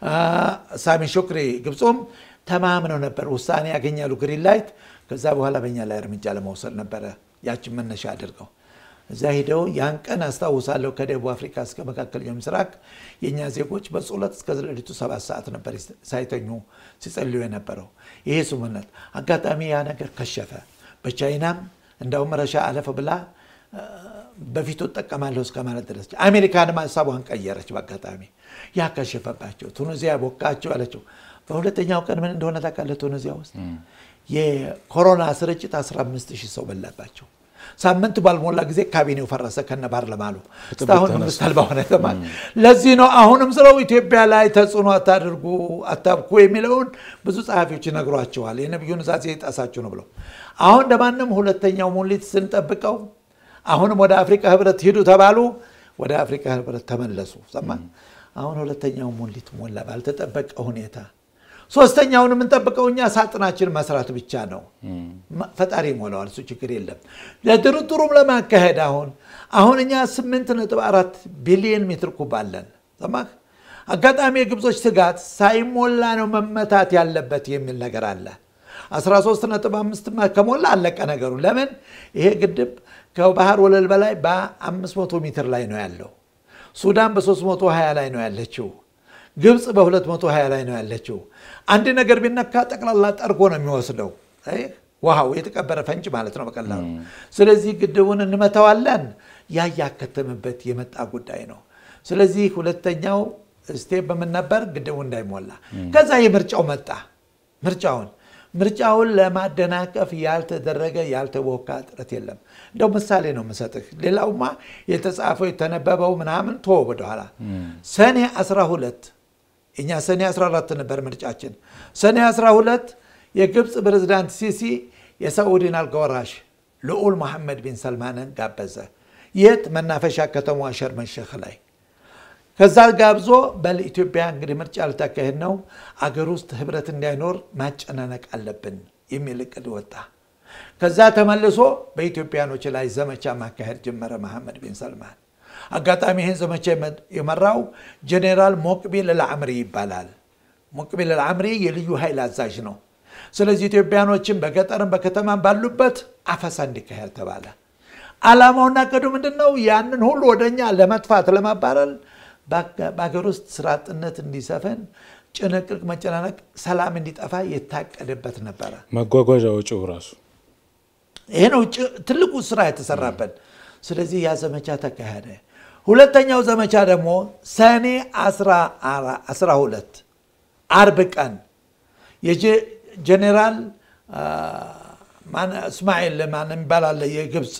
ሳሚ ሹክሪ ግብፁም ተማምነው ነበር ውሳኔ ያገኛሉ ግሪን ላይት። ከዛ በኋላ በእኛ ላይ እርምጃ ለመውሰድ ነበረ ያችን መነሻ አድርገው እዛ ሂደው ያን ቀን አስታውሳለሁ። ከደቡብ አፍሪካ እስከ መካከለኛው ምስራቅ የእኛ ዜጎች በጸሎት እስከ ሌሊቱ ሰባት ሰዓት ነበር ሳይተኙ ሲጸልዩ የነበረው። ይሄ ስምምነት አጋጣሚ ያ ነገር ከሸፈ። በቻይናም እንዳውም ረሻ አለፈ ብላ በፊቱ እጠቀማለሁ እስከ ማለት ድረስ አሜሪካንም ሀሳቧን ቀየረች። በአጋጣሚ ያ ከሸፈባቸው ቱኒዚያ ቦካቸው አለችው። በሁለተኛው ቀን ምን እንደሆነ ታውቃለህ? ቱኒዚያ ውስጥ የኮሮና ስርጭት 15 ሺህ ሰው በላባቸው። ሳምንት ባልሞላ ጊዜ ካቢኔው ፈረሰ ከነ ፓርላማኑ እስካሁን መንግስት አልባ ሆነ። ለዚህ ነው አሁንም ስለው ኢትዮጵያ ላይ ተጽዕኖ አታድርጉ አታብኩ የሚለውን ብዙ ጸሐፊዎች ይነግሯቸዋል። የነቢዩን ዛዜ የጣሳችሁ ነው ብለው አሁን ለማንም ሁለተኛው ሙሊት ስንጠብቀው አሁንም ወደ አፍሪካ ህብረት ሂዱ ተባሉ። ወደ አፍሪካ ህብረት ተመለሱ። ሰማ አሁን ሁለተኛው ሙሊት ሞላ ባልተጠበቀ ሁኔታ። ሶስተኛውን የምንጠብቀው እኛ ሳጥናችን መስራት ብቻ ነው። ፈጣሪ ይሞላዋል፣ እሱ ችግር የለም። ለድርድሩም ለማካሄድ አሁን አሁን እኛ 8.4 ቢሊዮን ሜትር ኩብ አለን። ሰማህ አጋጣሚ የግብጾች ስጋት ሳይሞላ ነው መመታት ያለበት የሚል ነገር አለ። 13.5 ከሞላ አለቀ ነገሩ። ለምን ይሄ ግድብ ከባህር ወለል በላይ በ500 ሜትር ላይ ነው ያለው። ሱዳን በ320 ላይ ነው ያለችው። ግብፅ በ220 ላይ ነው ያለችው። አንድ ነገር ቢነካ ጠቅላላ ጠርጎ ነው የሚወስደው። ውሃው የተቀበረ ፈንጭ ማለት ነው በቀላሉ። ስለዚህ ግድቡን እንመተዋለን። ያ ያከተምበት የመጣ ጉዳይ ነው። ስለዚህ ሁለተኛው ስቴፕ በምን ነበር? ግድቡ እንዳይሞላ። ከዛ የምርጫው መጣ። ምርጫውን ምርጫውን ለማደናቀፍ ያልተደረገ ያልተቦካ ጥረት የለም። እንደው ምሳሌ ነው የምሰጥህ። ሌላውማ የተጻፈው የተነበበው ምናምን ቶ ወደኋላ ሰኔ 12 እኛ ሰኔ 14 ነበር ምርጫችን። ሰኔ 12 የግብፅ ፕሬዝዳንት ሲሲ የሳዑዲን አልጋወራሽ ልዑል መሐመድ ቢን ሰልማንን ጋበዘ። የት መናፈሻ ከተማዋ ሸርም ሼክ ላይ ከዛ ጋብዞ በል ኢትዮጵያ እንግዲህ ምርጫ ልታካሄድ ነው፣ አገር ውስጥ ህብረት እንዳይኖር ማጨናነቅ አለብን የሚል እቅድ ወጣ። ከዛ ተመልሶ በኢትዮጵያኖች ላይ ዘመቻ ማካሄድ ጀመረ መሐመድ ቢን ሰልማን። አጋጣሚ ይህን ዘመቻ የመራው ጄኔራል ሞቅቢል አልአምሪ ይባላል። ሞቅቢል አልአምሪ የልዩ ኃይል አዛዥ ነው። ስለዚህ ኢትዮጵያኖችን በገጠርም በከተማም ባሉበት አፈሳ እንዲካሄድ ተባለ። ዓላማውና እቅዱ ምንድን ነው? ያንን ሁሉ ወደኛ ለመጥፋት ለማባረል በሀገር ውስጥ ስራ አጥነት እንዲሰፈን፣ ጭንቅቅ፣ መጨናነቅ፣ ሰላም እንዲጠፋ የታቀደበት ነበረ። መጓጓዣ ወጪው ራሱ ይሄ ነው ትልቁ ስራ የተሰራበት። ስለዚህ ያ ዘመቻ ተካሄደ። ሁለተኛው ዘመቻ ደግሞ ሰኔ 12 አርብ ቀን የጀኔራል እስማኤል ማን የሚባል አለ የግብፅ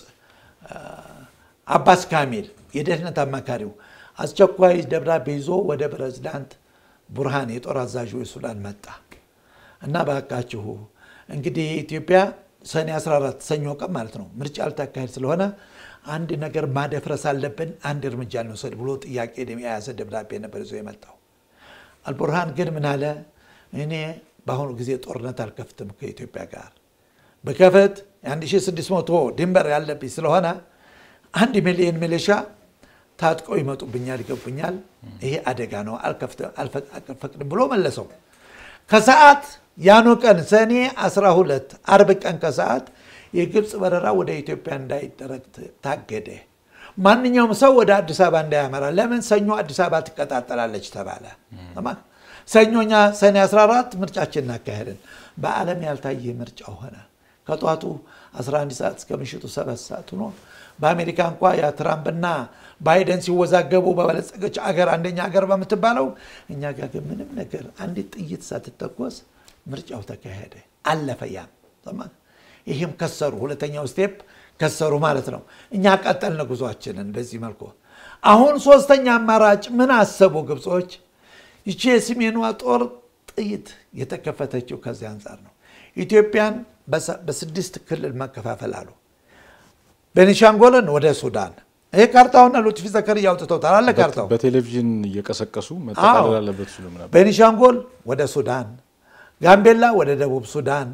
አባስ ካሚል የደህንነት አማካሪው አስቸኳይ ደብዳቤ ይዞ ወደ ፕሬዝዳንት ቡርሃን የጦር አዛዡ የሱዳን መጣ እና ባካችሁ እንግዲህ ኢትዮጵያ ሰኔ 14 ሰኞ ቀን ማለት ነው ምርጫ ልታካሄድ ስለሆነ አንድ ነገር ማደፍረስ አለብን፣ አንድ እርምጃ እንውሰድ ብሎ ጥያቄ የያዘ ደብዳቤ ነበር ይዞ የመጣው። አልቡርሃን ግን ምን አለ? እኔ በአሁኑ ጊዜ ጦርነት አልከፍትም ከኢትዮጵያ ጋር በከፈት የ1600 ድንበር ያለብኝ ስለሆነ አንድ ሚሊዮን ሚሊሻ ታጥቀው ይመጡብኛል፣ ይገቡኛል። ይሄ አደጋ ነው፣ አልፈቅድም ብሎ መለሰው። ከሰዓት ያኑ ቀን ሰኔ 12 አርብ ቀን ከሰዓት የግብፅ በረራ ወደ ኢትዮጵያ እንዳይደረግ ታገደ። ማንኛውም ሰው ወደ አዲስ አበባ እንዳያመራ። ለምን ሰኞ አዲስ አበባ ትቀጣጠላለች ተባለ። ሰኞኛ ሰኔ 14 ምርጫችን እናካሄድን። በዓለም ያልታየ ምርጫ ሆነ። ከጠዋቱ 11 ሰዓት እስከ ምሽቱ 7 ሰዓት ሆኖ በአሜሪካ እንኳ ያ ትራምፕና ባይደን ሲወዛገቡ በበለጸገች አገር አንደኛ ሀገር በምትባለው እኛ ጋር ግን ምንም ነገር አንዲት ጥይት ሳትተኮስ ምርጫው ተካሄደ፣ አለፈ። ያም ይህም ከሰሩ፣ ሁለተኛው ስቴፕ ከሰሩ ማለት ነው። እኛ ቀጠልን ጉዟችንን በዚህ መልኩ። አሁን ሶስተኛ አማራጭ ምን አሰቡ ግብጾች? ይቺ የሰሜኗ ጦር ጥይት የተከፈተችው ከዚህ አንጻር ነው። ኢትዮጵያን በስድስት ክልል መከፋፈል አሉ። ቤኒሻንጎልን ወደ ሱዳን ይሄ ካርታውን ሉጥፊ ዘከርያ አውጥተውታል አለ ካርታው በቴሌቪዥን እየቀሰቀሱ መጠቃለል አለበት ሲሉም ነበር። ቤኒሻንጎል ወደ ሱዳን፣ ጋምቤላ ወደ ደቡብ ሱዳን፣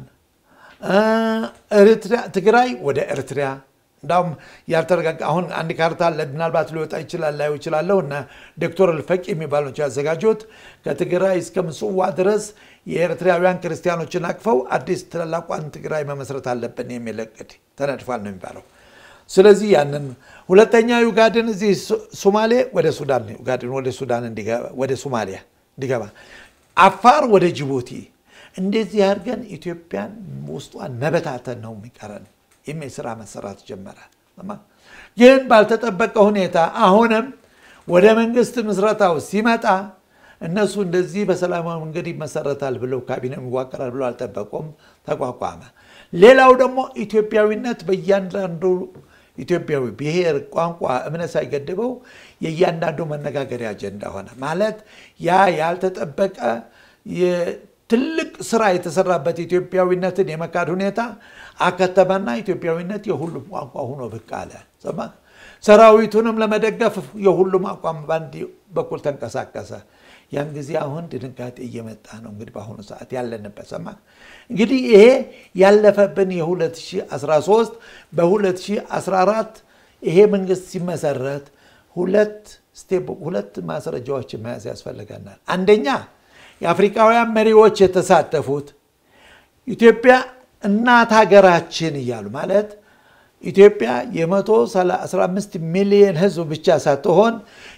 ትግራይ ወደ ኤርትሪያ እንዳውም ያልተረጋጋ አሁን አንድ ካርታ አለ። ምናልባት ሊወጣ ይችላል ላዩ ይችላለሁ እና ዶክተር ልፈቂ የሚባሉ ያዘጋጁት ከትግራይ እስከ ምጽዋ ድረስ የኤርትራውያን ክርስቲያኖችን አቅፈው አዲስ ታላቋን ትግራይ መመስረት አለብን የሚል እቅድ ተነድፏል ነው የሚባለው። ስለዚህ ያንን ሁለተኛ ዩጋድን እዚህ ሶማሌ ወደ ሱዳን ዩጋድን ወደ ሱዳን ወደ ሶማሊያ እንዲገባ አፋር ወደ ጅቡቲ እንደዚህ አድርገን ኢትዮጵያን ውስጧን መበታተን ነው የሚቀረን የሚል ስራ መሰራት ጀመረ። ግን ባልተጠበቀ ሁኔታ አሁንም ወደ መንግስት ምስረታው ሲመጣ እነሱ እንደዚህ በሰላማዊ መንገድ ይመሰረታል ብለው ካቢኔ ይዋቀራል ብለው አልጠበቁም። ተቋቋመ። ሌላው ደግሞ ኢትዮጵያዊነት በእያንዳንዱ ኢትዮጵያዊ ብሔር፣ ቋንቋ፣ እምነት ሳይገድበው የእያንዳንዱ መነጋገሪያ አጀንዳ ሆነ። ማለት ያ ያልተጠበቀ ትልቅ ስራ የተሰራበት ኢትዮጵያዊነትን የመካድ ሁኔታ አከተመና ኢትዮጵያዊነት የሁሉም ቋንቋ ሆኖ ብቅ አለ። ሰራዊቱንም ለመደገፍ የሁሉም አቋም በአንድ በኩል ተንቀሳቀሰ። ያን ጊዜ አሁን ድንጋጤ እየመጣ ነው። እንግዲህ በአሁኑ ሰዓት ያለንበት ሰማ እንግዲህ ይሄ ያለፈብን የ2013 በ2014 ይሄ መንግስት ሲመሰረት ሁለት ስቴፕ ሁለት ማስረጃዎችን መያዝ ያስፈልገናል። አንደኛ የአፍሪካውያን መሪዎች የተሳተፉት ኢትዮጵያ እናት ሀገራችን እያሉ ማለት ኢትዮጵያ የ115 ሚሊዮን ህዝብ ብቻ ሳትሆን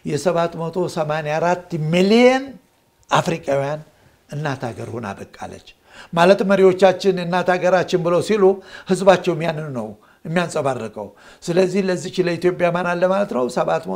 የ784 ሚሊዮን አፍሪካውያን እናት ሀገር ሆና በቃለች። ማለት መሪዎቻችን እናት ሀገራችን ብለው ሲሉ ህዝባቸውም ያንን ነው የሚያንጸባርቀው። ስለዚህ ለዚች ለኢትዮጵያ ማን አለ ማለት ነው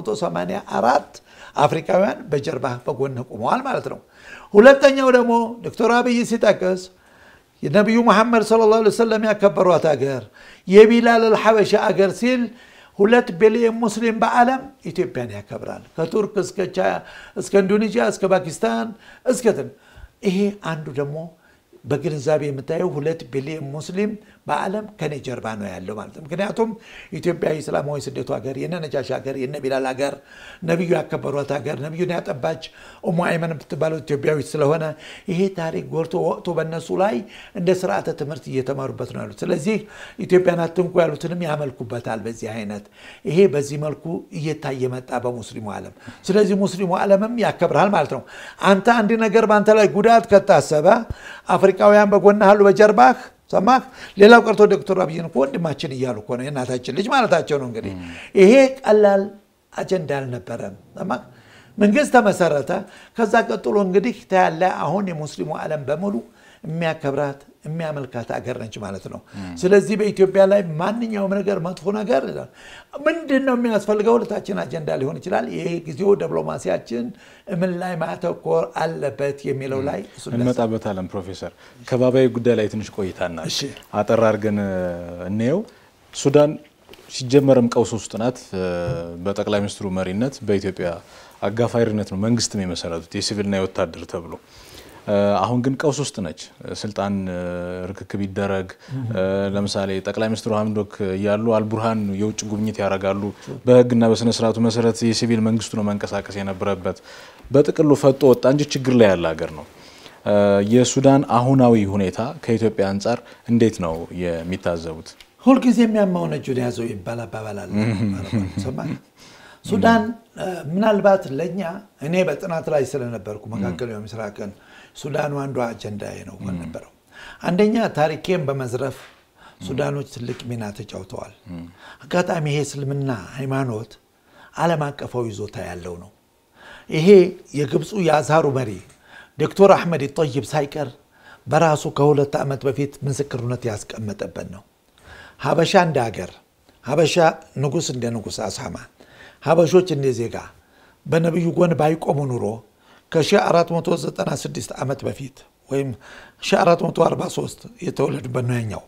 784 አፍሪካውያን በጀርባ በጎን ቆመዋል ማለት ነው። ሁለተኛው ደግሞ ዶክተር አብይ ሲጠቅስ የነቢዩ መሐመድ ሰለላሁ ዐለይሂ ወሰለም ያከበሯት ሀገር የቢላል አልሐበሻ አገር ሲል ሁለት ቢሊዮን ሙስሊም በዓለም ኢትዮጵያን ያከብራል። ከቱርክ እስከ ኢንዶኔዥያ እስከ ፓኪስታን እስከ ይሄ አንዱ ደግሞ በግንዛቤ የምታየው ሁለት ቢሊዮን ሙስሊም በዓለም ከኔ ጀርባ ነው ያለው ማለት ነው። ምክንያቱም ኢትዮጵያ የእስላማዊ ስደቱ ሀገር፣ የነ ነጃሽ ሀገር፣ የነ ቢላል ሀገር፣ ነቢዩ ያከበሯት ሀገር፣ ነቢዩን ያጠባች ኡሙ አይመን የምትባለው ኢትዮጵያዊት ስለሆነ ይሄ ታሪክ ጎልቶ ወቅቱ በእነሱ ላይ እንደ ስርዓተ ትምህርት እየተማሩበት ነው ያሉት። ስለዚህ ኢትዮጵያን አትንኩ ያሉትንም ያመልኩበታል። በዚህ አይነት ይሄ በዚህ መልኩ እየታየ መጣ በሙስሊሙ ዓለም። ስለዚህ ሙስሊሙ ዓለምም ያከብርሃል ማለት ነው። አንተ አንድ ነገር በአንተ ላይ ጉዳት ከታሰበ አፍሪካውያን በጎንህ አሉ በጀርባህ ሰማህ። ሌላው ቀርቶ ዶክተር አብይን እኮ ወንድማችን እያሉ እኮ ነው የእናታችን ልጅ ማለታቸው ነው። እንግዲህ ይሄ ቀላል አጀንዳ አልነበረም። ሰማህ። መንግስት ተመሰረተ። ከዛ ቀጥሎ እንግዲህ ታያለ አሁን የሙስሊሙ ዓለም በሙሉ የሚያከብራት የሚያመልካት አገር ነች ማለት ነው። ስለዚህ በኢትዮጵያ ላይ ማንኛውም ነገር መጥፎ ነገር ምንድን ነው የሚያስፈልገው? ሁለታችን አጀንዳ ሊሆን ይችላል። ይህ ጊዜው ዲፕሎማሲያችን ምን ላይ ማተኮር አለበት የሚለው ላይ እንመጣበታለን። ፕሮፌሰር ከባቢያዊ ጉዳይ ላይ ትንሽ ቆይታና አጠር አድርገን እንየው። ሱዳን ሲጀመርም ቀውስ ውስጥ ናት። በጠቅላይ ሚኒስትሩ መሪነት በኢትዮጵያ አጋፋሪነት ነው መንግስትም የመሰረቱት የሲቪልና የወታደር ተብሎ አሁን ግን ቀውስ ውስጥ ነች። ስልጣን ርክክብ ይደረግ። ለምሳሌ ጠቅላይ ሚኒስትሩ ሀምዶክ እያሉ አልቡርሃን የውጭ ጉብኝት ያደርጋሉ። በህግና በስነ ስርዓቱ መሰረት የሲቪል መንግስቱ ነው መንቀሳቀስ የነበረበት። በጥቅሉ ፈጦ ወጣ እንጂ ችግር ላይ ያለ ሀገር ነው። የሱዳን አሁናዊ ሁኔታ ከኢትዮጵያ አንጻር እንዴት ነው የሚታዘቡት? ሁልጊዜ የሚያማውን እጁን ያዘው ይባል አባባል አለ። ሱዳን ምናልባት ለእኛ እኔ በጥናት ላይ ስለነበርኩ መካከለኛው ምስራቅን ሱዳኑ አንዷ አጀንዳ ነው ነበረው። አንደኛ ታሪኬን በመዝረፍ ሱዳኖች ትልቅ ሚና ተጫውተዋል። አጋጣሚ ይሄ እስልምና ሃይማኖት ዓለም አቀፋዊ ይዞታ ያለው ነው። ይሄ የግብፁ የአዝሃሩ መሪ ዶክተር አሕመድ ጠይብ ሳይቀር በራሱ ከሁለት ዓመት በፊት ምስክርነት ያስቀመጠበት ነው። ሀበሻ እንደ ሀገር፣ ሀበሻ ንጉሥ እንደ ንጉሥ አሳማ፣ ሀበሾች እንደ ዜጋ በነቢዩ ጎን ባይቆሙ ኑሮ ከ1496 ዓመት በፊት ወይም 1443 የተወለዱበት ነው ያኛው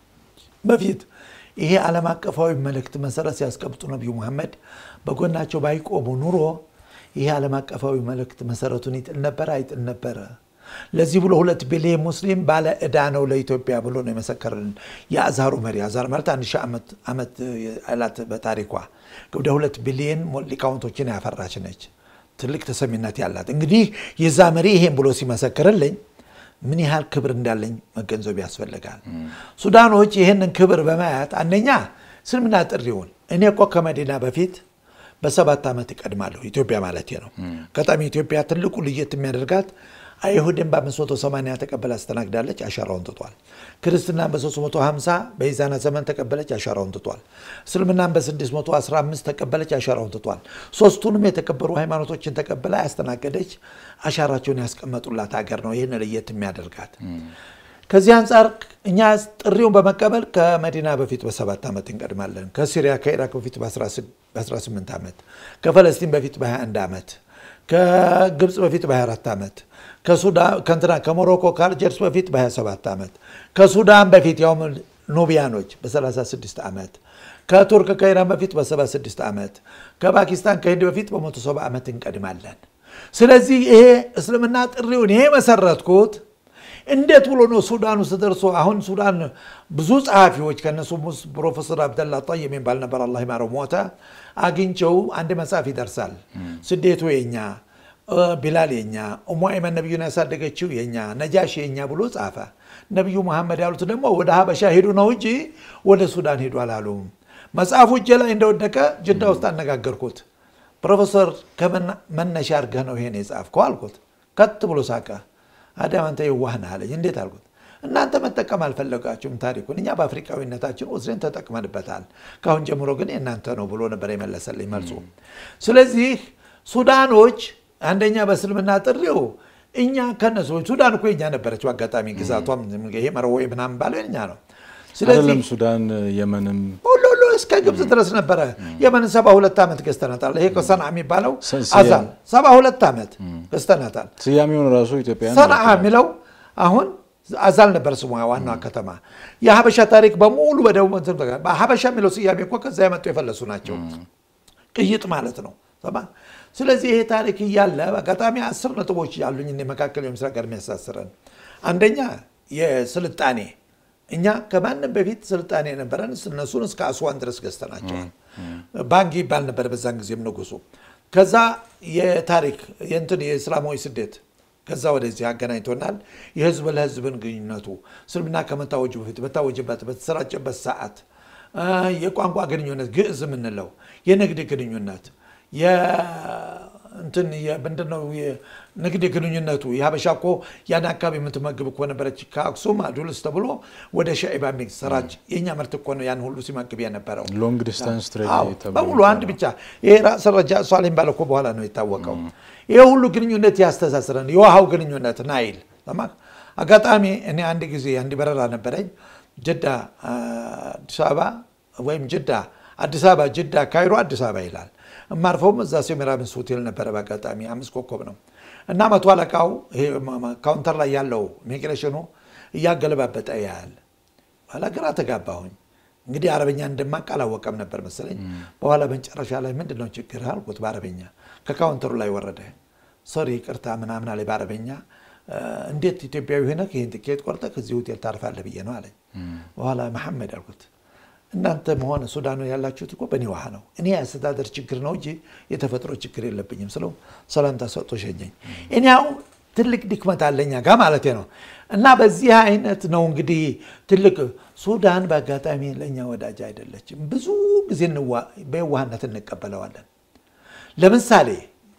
በፊት ይሄ ዓለም አቀፋዊ መልእክት መሰረት ሲያስቀምጡ ነቢዩ መሐመድ በጎናቸው ባይቆሙ ኑሮ ይሄ ዓለም አቀፋዊ መልእክት መሰረቱን ይጥል ነበረ አይጥል ነበረ። ለዚህ ብሎ ሁለት ቢሊዮን ሙስሊም ባለ ዕዳ ነው ለኢትዮጵያ ብሎ ነው የመሰከረልን የአዛሩ መሪ። አዛር ማለት አንድ ሺህ ዓመት አላት በታሪኳ ወደ ሁለት ቢሊዮን ሊቃውንቶችን ያፈራች ነች። ትልቅ ተሰሚነት ያላት እንግዲህ የዛ መሪ ይሄን ብሎ ሲመሰክርልኝ ምን ያህል ክብር እንዳለኝ መገንዘብ ያስፈልጋል። ሱዳኖች ይህንን ክብር በማየት አንደኛ እስልምና ጥሪውን እኔ እኮ ከመዲና በፊት በሰባት ዓመት እቀድማለሁ ኢትዮጵያ ማለት ነው። አጋጣሚ ኢትዮጵያ ትልቁ ልየት የሚያደርጋት አይሁድን በ580 ተቀበላ አስተናግዳለች፣ አሻራውን ትቷል። ክርስትናን በ350 በኢዛና ዘመን ተቀበለች፣ አሻራውን ትቷል። እስልምናን በ615 ተቀበለች፣ አሻራውን ትቷል። ሶስቱንም የተከበሩ ሃይማኖቶችን ተቀበላ ያስተናገደች አሻራቸውን ያስቀመጡላት ሀገር ነው። ይህን ለየት የሚያደርጋት ከዚህ አንጻር እኛ ጥሪውን በመቀበል ከመዲና በፊት በሰባት ዓመት እንቀድማለን። ከሲሪያ ከኢራቅ በፊት በ18 ዓመት፣ ከፈለስጢን በፊት በ21 ዓመት፣ ከግብፅ በፊት በ24 ዓመት ከንትና ከሞሮኮ ከአልጀርስ በፊት በ27 ዓመት ከሱዳን በፊት ያውም ኑቢያኖች በ36 ዓመት ከቱርክ ከኢራን በፊት በ76 ዓመት ከፓኪስታን ከህንድ በፊት በ170 ዓመት እንቀድማለን። ስለዚህ ይሄ እስልምና ጥሪውን ይሄ መሰረትኩት እንዴት ብሎ ነው ሱዳን ውስጥ ደርሶ አሁን ሱዳን ብዙ ጸሐፊዎች ከነሱም ውስጥ ፕሮፌሰር አብደላ ጣይ የሚባል ነበር፣ አላህ ይማረው ሞተ። አግኝቸው አንድ መጽሐፍ ይደርሳል። ስደቱ የኛ ቢላል የኛ ኡሙ አይመን ነቢዩን ያሳደገችው የኛ ነጃሽ የኛ ብሎ ጻፈ። ነቢዩ መሐመድ ያሉት ደግሞ ወደ ሀበሻ ሄዱ ነው እንጂ ወደ ሱዳን ሄዱ አላሉም። መጽሐፉ እጄ ላይ እንደወደቀ ጅዳ ውስጥ አነጋገርኩት። ፕሮፌሰር ከመነሻ አድርገህ ነው ይሄን የጻፍከው አልኩት። ከት ብሎ ሳቀ። አዳም አንተ የዋህ ነህ አለኝ። እንዴት አልኩት። እናንተ መጠቀም አልፈለጋችሁም ታሪኩን፣ እኛ በአፍሪካዊነታችን ወስደን ተጠቅመንበታል። ከአሁን ጀምሮ ግን የእናንተ ነው ብሎ ነበር የመለሰልኝ መልሱ። ስለዚህ ሱዳኖች አንደኛ በእስልምና ጥሪው እኛ ከነሱ ሱዳን እኮ የኛ ነበረች። አጋጣሚ ግዛቷም ይሄ መረወ ምናምን ባለው የኛ ነው። አይደለም ሱዳን፣ የመንም ሁሉ ሁሉ እስከ ግብፅ ድረስ ነበረ። የመንን ሰባ ሁለት ዓመት ገዝተናታል። ይሄ ሰንዓ የሚባለው አዛል ሰባ ሁለት ዓመት ገዝተናታል። ስያሜውን ራሱ ኢትዮጵያ ሰንዓ የሚለው አሁን አዛል ነበር ስሟ ዋናዋ ከተማ። የሀበሻ ታሪክ በሙሉ በደቡብ ሀበሻ የሚለው ስያሜ እኮ ከዛ የመጡ የፈለሱ ናቸው። ቅይጥ ማለት ነው። ስለዚህ ይሄ ታሪክ እያለ በአጋጣሚ አስር ነጥቦች ያሉኝ መካከል የምስራቅ ጋር የሚያሳስረን አንደኛ የስልጣኔ እኛ ከማንም በፊት ስልጣኔ የነበረን እነሱን እስከ አስዋን ድረስ ገዝተናቸዋል። ባንክ ይባል ነበር በዛን ጊዜም ንጉሱ። ከዛ የታሪክ የእንትን የእስላማዊ ስደት ከዛ ወደዚህ አገናኝቶናል። የህዝብ ለህዝብን ግንኙነቱ እስልምና ከመታወጁ በፊት በታወጀበት በተሰራጨበት ሰዓት የቋንቋ ግንኙነት ግዕዝ የምንለው የንግድ ግንኙነት እንትን ምንድነው ንግድ ግንኙነቱ የሀበሻ እኮ ያን አካባቢ የምትመግብ እኮ ነበረች። ከአክሱም አዱልስ ተብሎ ወደ ሻኢባ የሚሰራጭ የእኛ ምርት እኮ ነው ያን ሁሉ ሲመግብ የነበረው ሎንግ ዲስታንስ በሙሉ አንድ ብቻ። ይሄ ራስ ረጃ ሷሌም ባለ እኮ በኋላ ነው የታወቀው። ይሄ ሁሉ ግንኙነት ያስተሳስረን። የውሃው ግንኙነት ናይል አጋጣሚ እኔ አንድ ጊዜ አንድ በረራ ነበረኝ ጅዳ አዲስ አበባ ወይም ጅዳ አዲስ አበባ ጅዳ ካይሮ አዲስ አበባ ይላል። እማርፈውም እዛ ሴሜራሚስ ሆቴል ነበረ። በአጋጣሚ አምስት ኮከብ ነው እና መቶ አለቃው ካውንተር ላይ ያለው ኢሚግሬሽኑ እያገለባበጠ ያያል። በኋላ ግራ ተጋባሁኝ። እንግዲህ አረበኛ እንደማቅ አላወቀም ነበር መሰለኝ። በኋላ መጨረሻ ላይ ምንድን ነው ችግር አልኩት በአረበኛ። ከካውንተሩ ላይ ወረደ። ሶሪ ይቅርታ ምናምን አለ በአረበኛ። እንዴት ኢትዮጵያዊ ሆነህ ይህን ትኬት ቆርጠህ ከዚህ ሆቴል ታርፋለህ ብዬ ነው አለኝ። በኋላ መሐመድ አልኩት እናንተ መሆን ሱዳኑ ያላችሁት እኮ በእኔ ውሃ ነው። እኔ የአስተዳደር ችግር ነው እንጂ የተፈጥሮ ችግር የለብኝም ስለው ሰላምታ ሰጥቶ ሸኘኝ። እኔ አሁን ትልቅ ድክመት አለኛ ጋር ማለት ነው። እና በዚህ አይነት ነው እንግዲህ ትልቅ ሱዳን በአጋጣሚ ለእኛ ወዳጅ አይደለችም። ብዙ ጊዜ በየዋህነት እንቀበለዋለን። ለምሳሌ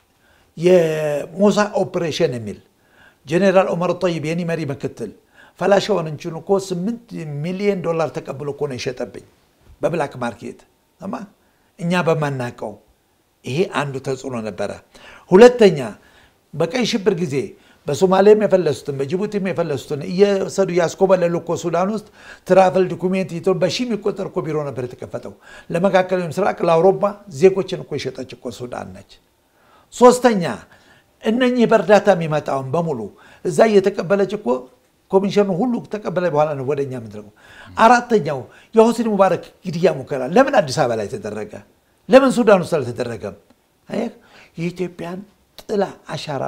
የሞሳ ኦፕሬሽን የሚል ጄኔራል ኦመር ጠይብ የኔ መሪ ምክትል ፈላሻውን እንችኑ እኮ ስምንት ሚሊዮን ዶላር ተቀብሎ እኮ ነው የሸጠብኝ በብላክ ማርኬት ማ እኛ በማናቀው። ይሄ አንዱ ተጽዕኖ ነበረ። ሁለተኛ በቀይ ሽብር ጊዜ በሶማሌም የፈለሱትን በጅቡቲም የፈለሱትን እየወሰዱ እያስኮበለሉ እኮ ሱዳን ውስጥ ትራቨል ዶኩሜንት ይቶ በሺ የሚቆጠር እኮ ቢሮ ነበር የተከፈተው። ለመካከለኛው ምስራቅ ለአውሮፓ ዜጎችን እኮ የሸጠች እኮ ሱዳን ነች። ሶስተኛ እነኚህ በእርዳታ የሚመጣውን በሙሉ እዛ እየተቀበለች እኮ ኮሚሽኑ ሁሉ ተቀበለ በኋላ ነው ወደ እኛ የምንደርገው። አራተኛው የሆስኒ ሙባረክ ግድያ ሙከራ ለምን አዲስ አበባ ላይ ተደረገ? ለምን ሱዳን ውስጥ አልተደረገም? አየህ የኢትዮጵያን ጥላ አሻራ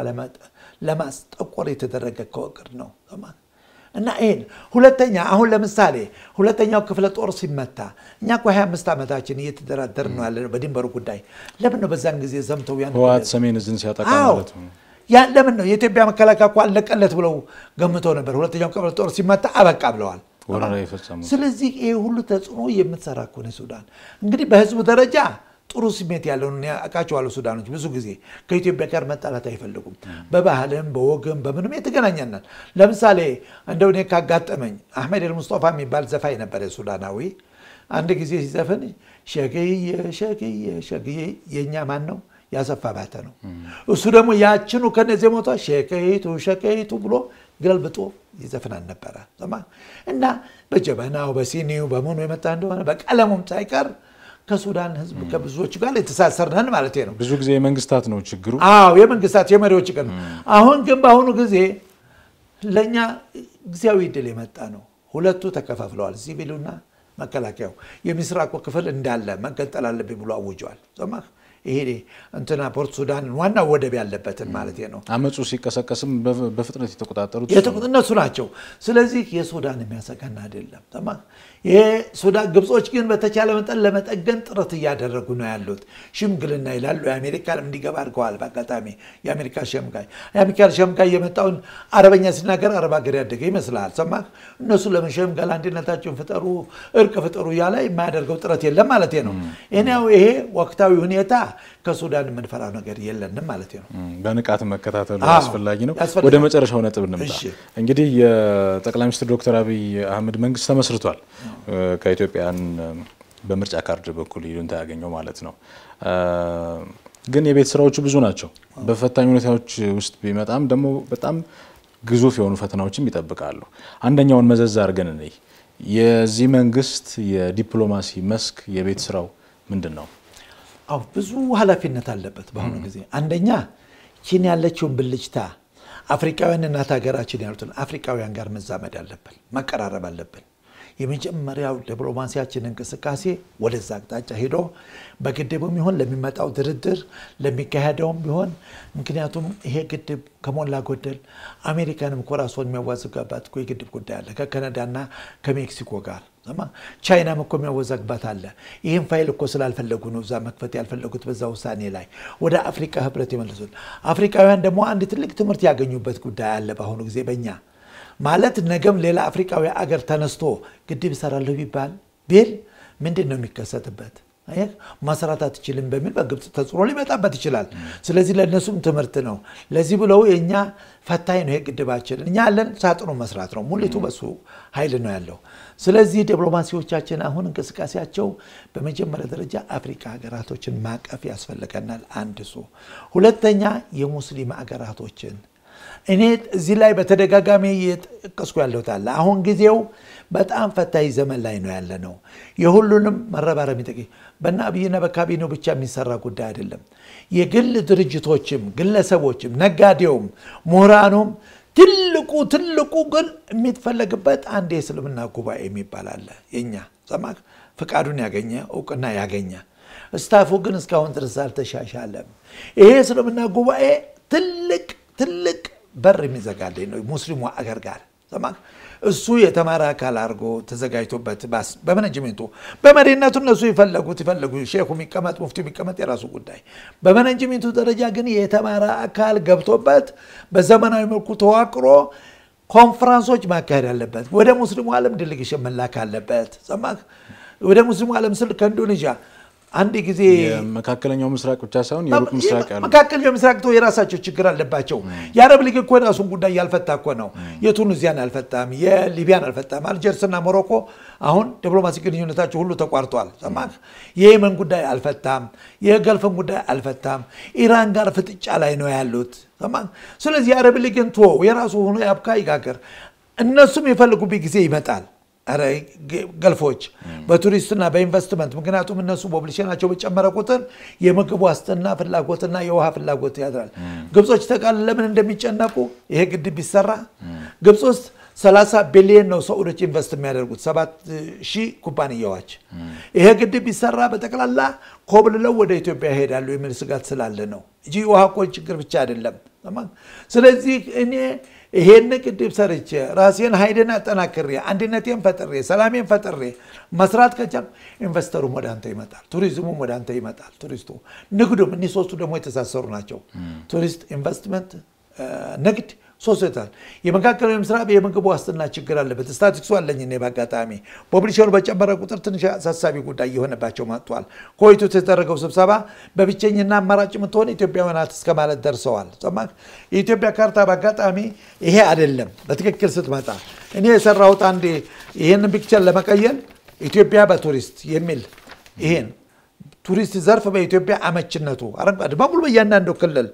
ለማስጠቆር የተደረገ ከወቅድ ነው እና ይህን ሁለተኛ አሁን ለምሳሌ ሁለተኛው ክፍለ ጦር ሲመታ እኛ እኮ 25 ዓመታችን እየተደራደር ነው ያለ ነው በድንበሩ ጉዳይ ለምን ነው በዛን ጊዜ ዘምተው ያን ህወሓት ሰሜን እዝን ሲያጠቃ ማለት ነው። ያን ለምን ነው የኢትዮጵያ መከላከያ እኮ አለቀለት ብለው ገምተው ነበር። ሁለተኛው ክፍለ ጦር ሲመታ አበቃ ብለዋል። ወረራ የፈጸሙት ስለዚህ ይህ ሁሉ ተጽዕኖ የምትሰራ እኮ ነው ሱዳን። እንግዲህ በህዝቡ ደረጃ ጥሩ ስሜት ያለውን አውቃቸዋለሁ። ሱዳኖች ብዙ ጊዜ ከኢትዮጵያ ጋር መጣላት አይፈልጉም። በባህልም በወግም በምንም የተገናኘናል። ለምሳሌ እንደው እኔ ካጋጠመኝ አሕመድ ኤልሙስጦፋ የሚባል ዘፋኝ ነበር ሱዳናዊ። አንድ ጊዜ ሲዘፍን ሸግዬ ሸግዬ ሸግዬ የእኛ ማን ነው ያሰፋ ባተ ነው። እሱ ደግሞ ያችኑ ከነዚህ ሞቷ ሸቀይቱ ሸቀይቱ ብሎ ገልብጦ ይዘፍናል ነበረ እና በጀበናው በሲኒው በምኑ የመጣ እንደሆነ በቀለሙም ሳይቀር ከሱዳን ህዝብ ከብዙዎቹ ጋር የተሳሰርነን ማለት ነው። ብዙ ጊዜ የመንግስታት ነው ችግሩ። አዎ የመንግስታት የመሪዎች ቀን። አሁን ግን በአሁኑ ጊዜ ለእኛ ጊዜያዊ ድል የመጣ ነው። ሁለቱ ተከፋፍለዋል፣ ሲቪሉና መከላከያው። የምስራቁ ክፍል እንዳለ መገንጠል አለብኝ ብሎ አውጀዋል። ሰማህ? ይሄ እንትና ፖርት ሱዳን ዋና ወደብ ያለበትን ማለት ነው። አመፁ ሲቀሰቀስም በፍጥነት የተቆጣጠሩት እነሱ ናቸው። ስለዚህ የሱዳን የሚያሰጋን አይደለም። ሰማህ? ይሄ ሱዳን ግብጾች ግን በተቻለ መጠን ለመጠገን ጥረት እያደረጉ ነው ያሉት። ሽምግልና ይላሉ። የአሜሪካን እንዲገባ አድርገዋል። በአጋጣሚ የአሜሪካ ሸምጋይ የአሜሪካ ሸምጋይ የመጣውን አረበኛ ሲናገር አረብ ሀገር ያደገ ይመስልሃል። ሰማህ? እነሱ ለምን ሸምጋል አንድነታቸውን ፍጠሩ፣ እርቅ ፍጠሩ እያለ የማያደርገው ጥረት የለም ማለት ነው። ይሄው ይሄ ወቅታዊ ሁኔታ ከሱዳን የምንፈራው ነገር የለንም ማለት ነው። በንቃት መከታተሉ አዎ፣ አስፈላጊ ነው። ያስፈልጋል። ወደ መጨረሻው ነጥብ እንምጣ። እሺ። እንግዲህ የጠቅላይ ሚኒስትር ዶክተር አብይ አህመድ መንግስት ተመስርቷል። ከኢትዮጵያን በምርጫ ካርድ በኩል ይሉንታ ያገኘው ማለት ነው። ግን የቤት ስራዎቹ ብዙ ናቸው። በፈታኝ ሁኔታዎች ውስጥ ቢመጣም ደግሞ በጣም ግዙፍ የሆኑ ፈተናዎችም ይጠብቃሉ። አንደኛውን መዘዝ አድርገን እንይ። የዚህ መንግስት የዲፕሎማሲ መስክ የቤት ስራው ምንድን ነው? አዎ ብዙ ኃላፊነት አለበት በአሁኑ ጊዜ። አንደኛ ቺን ያለችውን ብልጭታ አፍሪካውያን እናት ሀገራችን ያሉትን አፍሪካውያን ጋር መዛመድ አለብን፣ መቀራረብ አለብን። የመጀመሪያው ዲፕሎማሲያችን እንቅስቃሴ ወደዛ አቅጣጫ ሄዶ በግድቡም ይሆን ለሚመጣው ድርድር ለሚካሄደውም ቢሆን ምክንያቱም ይሄ ግድብ ከሞላ ጎደል አሜሪካንም እኮ ራሷን የሚያዋዝጋባት እኮ የግድብ ጉዳይ አለ ከካናዳና ከሜክሲኮ ጋር ሰማ ቻይናም እኮ የሚያወዛግባት አለ። ይህም ፋይል እኮ ስላልፈለጉ ነው እዛ መክፈት ያልፈለጉት በዛ ውሳኔ ላይ ወደ አፍሪካ ህብረት የመለሱት። አፍሪካውያን ደግሞ አንድ ትልቅ ትምህርት ያገኙበት ጉዳይ አለ በአሁኑ ጊዜ በእኛ ማለት ነገም ሌላ አፍሪካዊ አገር ተነስቶ ግድብ እሰራለሁ ቢባል ቢል ምንድን ነው የሚከሰትበት? አየህ ማሰራት አትችልም በሚል በግብፅ ተጽዕኖ ሊመጣበት ይችላል። ስለዚህ ለእነሱም ትምህርት ነው። ለዚህ ብለው የእኛ ፈታኝ ነው ግድባችን። እኛ ያለን ሳጥኑ መስራት ነው፣ ሙሊቱ በሱ ኃይል ነው ያለው። ስለዚህ ዲፕሎማሲዎቻችን አሁን እንቅስቃሴያቸው በመጀመሪያ ደረጃ አፍሪካ ሀገራቶችን ማቀፍ ያስፈልገናል። አንድ እሱ። ሁለተኛ የሙስሊም ሀገራቶችን እኔ እዚህ ላይ በተደጋጋሚ እየጠቀስኩ ያለሁት አለ። አሁን ጊዜው በጣም ፈታኝ ዘመን ላይ ነው ያለ ነው። የሁሉንም መረባረብ የሚጠቅ በእነ አብይና በካቢኔው ብቻ የሚሰራ ጉዳይ አይደለም። የግል ድርጅቶችም፣ ግለሰቦችም፣ ነጋዴውም፣ ምሁራኑም ትልቁ ትልቁ ግን የሚፈለግበት አንድ የእስልምና ጉባኤ የሚባል አለ። የኛ ሰማክ ፍቃዱን ያገኘ እውቅና ያገኘ ስታፉ ግን እስካሁን ድረስ አልተሻሻለም። ይሄ የእስልምና ጉባኤ ትልቅ ትልቅ በር የሚዘጋልኝ ነው ሙስሊሙ አገር ጋር ሰማህ። እሱ የተማረ አካል አድርጎ ተዘጋጅቶበት ባስ በመነጅሜንቱ በመሪነቱ እነሱ ይፈለጉት ይፈለጉ ሼኹ የሚቀመጥ ሙፍቲ የሚቀመጥ የራሱ ጉዳይ። በመነጅሜንቱ ደረጃ ግን የተማረ አካል ገብቶበት በዘመናዊ መልኩ ተዋቅሮ ኮንፈረንሶች ማካሄድ አለበት። ወደ ሙስሊሙ ዓለም ዴሌጌሽን መላክ አለበት። ሰማህ። ወደ ሙስሊሙ ዓለም ስል ከኢንዶኔዥያ አንድ ጊዜ የመካከለኛው ምስራቅ ብቻ ሳይሆን የሩቅ ምስራቅ ያሉ መካከለኛው ምስራቅ ተው የራሳቸው ችግር አለባቸው። የአረብ ሊግ እኮ የራሱን ጉዳይ ያልፈታ እኮ ነው። የቱኒዚያን አልፈታም፣ የሊቢያን አልፈታም። አልጀርስና ሞሮኮ አሁን ዲፕሎማሲ ግንኙነታቸው ሁሉ ተቋርጧል። ሰማህ? የየመን ጉዳይ አልፈታም፣ የገልፍን ጉዳይ አልፈታም። ኢራን ጋር ፍጥጫ ላይ ነው ያሉት። ሰማህ? ስለዚህ የአረብ ሊግን ቶ የራሱ ሆኖ ያብካ ይጋገር። እነሱም የፈልጉበት ጊዜ ይመጣል። ኧረ ገልፎች በቱሪስትና በኢንቨስትመንት ምክንያቱም እነሱ ፖፕሌሽናቸው በጨመረ ቁጥር የምግብ ዋስትና ፍላጎትና የውሃ ፍላጎት ያድራል። ግብጾች ተቃል ለምን እንደሚጨነቁ ይሄ ግድብ ቢሰራ ግብፅ ውስጥ 30 ቢሊዮን ነው ሰዑዶች ኢንቨስት የሚያደርጉት ሰባት ሺህ ኩባንያዎች። ይሄ ግድብ ቢሰራ በጠቅላላ ኮብልለው ወደ ኢትዮጵያ ይሄዳሉ የሚል ስጋት ስላለ ነው እንጂ የውሃ እኮ ችግር ብቻ አይደለም። ስለዚህ እኔ ይሄን ግድብ ሰርቼ ራሴን ኃይልን አጠናክሬ አንድነቴን ፈጥሬ ሰላሜን ፈጥሬ መስራት ከቻል ኢንቨስተሩም ወደ አንተ ይመጣል፣ ቱሪዝሙም ወደ አንተ ይመጣል። ቱሪስቱ ንግዱም፣ እኒህ ሶስቱ ደግሞ የተሳሰሩ ናቸው። ቱሪስት፣ ኢንቨስትመንት፣ ንግድ ሶስቱ ይታል። የመካከለኛው ምስራቅ የምግብ ዋስትና ችግር አለበት። ስታቲክሱ አለኝ እኔ በአጋጣሚ ፖፕሌሽኑ በጨመረ ቁጥር ትንሽ አሳሳቢ ጉዳይ እየሆነባቸው መጥቷል። ኮይቱ የተደረገው ስብሰባ በብቸኝና አማራጭ የምትሆን ኢትዮጵያውያን ናት እስከ ማለት ደርሰዋል። ሰማህ? የኢትዮጵያ ካርታ በአጋጣሚ ይሄ አይደለም። በትክክል ስትመጣ እኔ የሰራሁት አንድ ይህንን ፒክቸር ለመቀየል ኢትዮጵያ በቱሪስት የሚል ይሄን ቱሪስት ዘርፍ በኢትዮጵያ አመችነቱ አረንጓዴ በሙሉ በእያንዳንዱ ክልል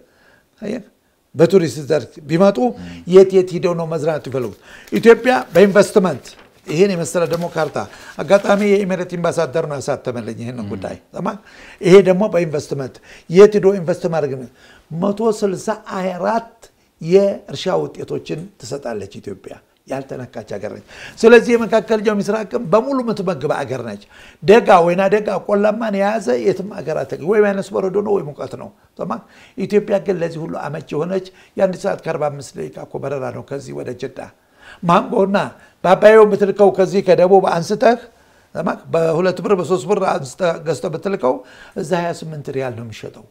በቱሪስት ዘርፍ ቢመጡ የት የት ሂደው ነው መዝናናት ይፈልጉት? ኢትዮጵያ በኢንቨስትመንት ይህን የመሰለ ደግሞ ካርታ አጋጣሚ የኢሜሬት ኢምባሳደር ነው ያሳተመልኝ ይህንን ጉዳይ ይሄ ደግሞ በኢንቨስትመንት የት ሂዶ ኢንቨስት ማድረግ መቶ ስልሳ አራት የእርሻ ውጤቶችን ትሰጣለች ኢትዮጵያ ያልተነካች ሀገር ነች። ስለዚህ የመካከለኛው ምስራቅም በሙሉ የምትመግብ ሀገር ነች። ደጋ ወይና ደጋ ቆላማን የያዘ የትም ሀገር ወይ ማይነስ በረዶ ነው ወይ ሙቀት ነው። ኢትዮጵያ ግን ለዚህ ሁሉ አመች የሆነች የአንድ ሰዓት ከ45 ደቂቃ እኮ በረራ ነው ከዚህ ወደ ጅዳ። ማንጎና በአባየው የምትልከው ከዚህ ከደቡብ አንስተህ በሁለት ብር በሶስት ብር ገዝተህ ብትልከው እዛ 28 ሪያል ነው የሚሸጠው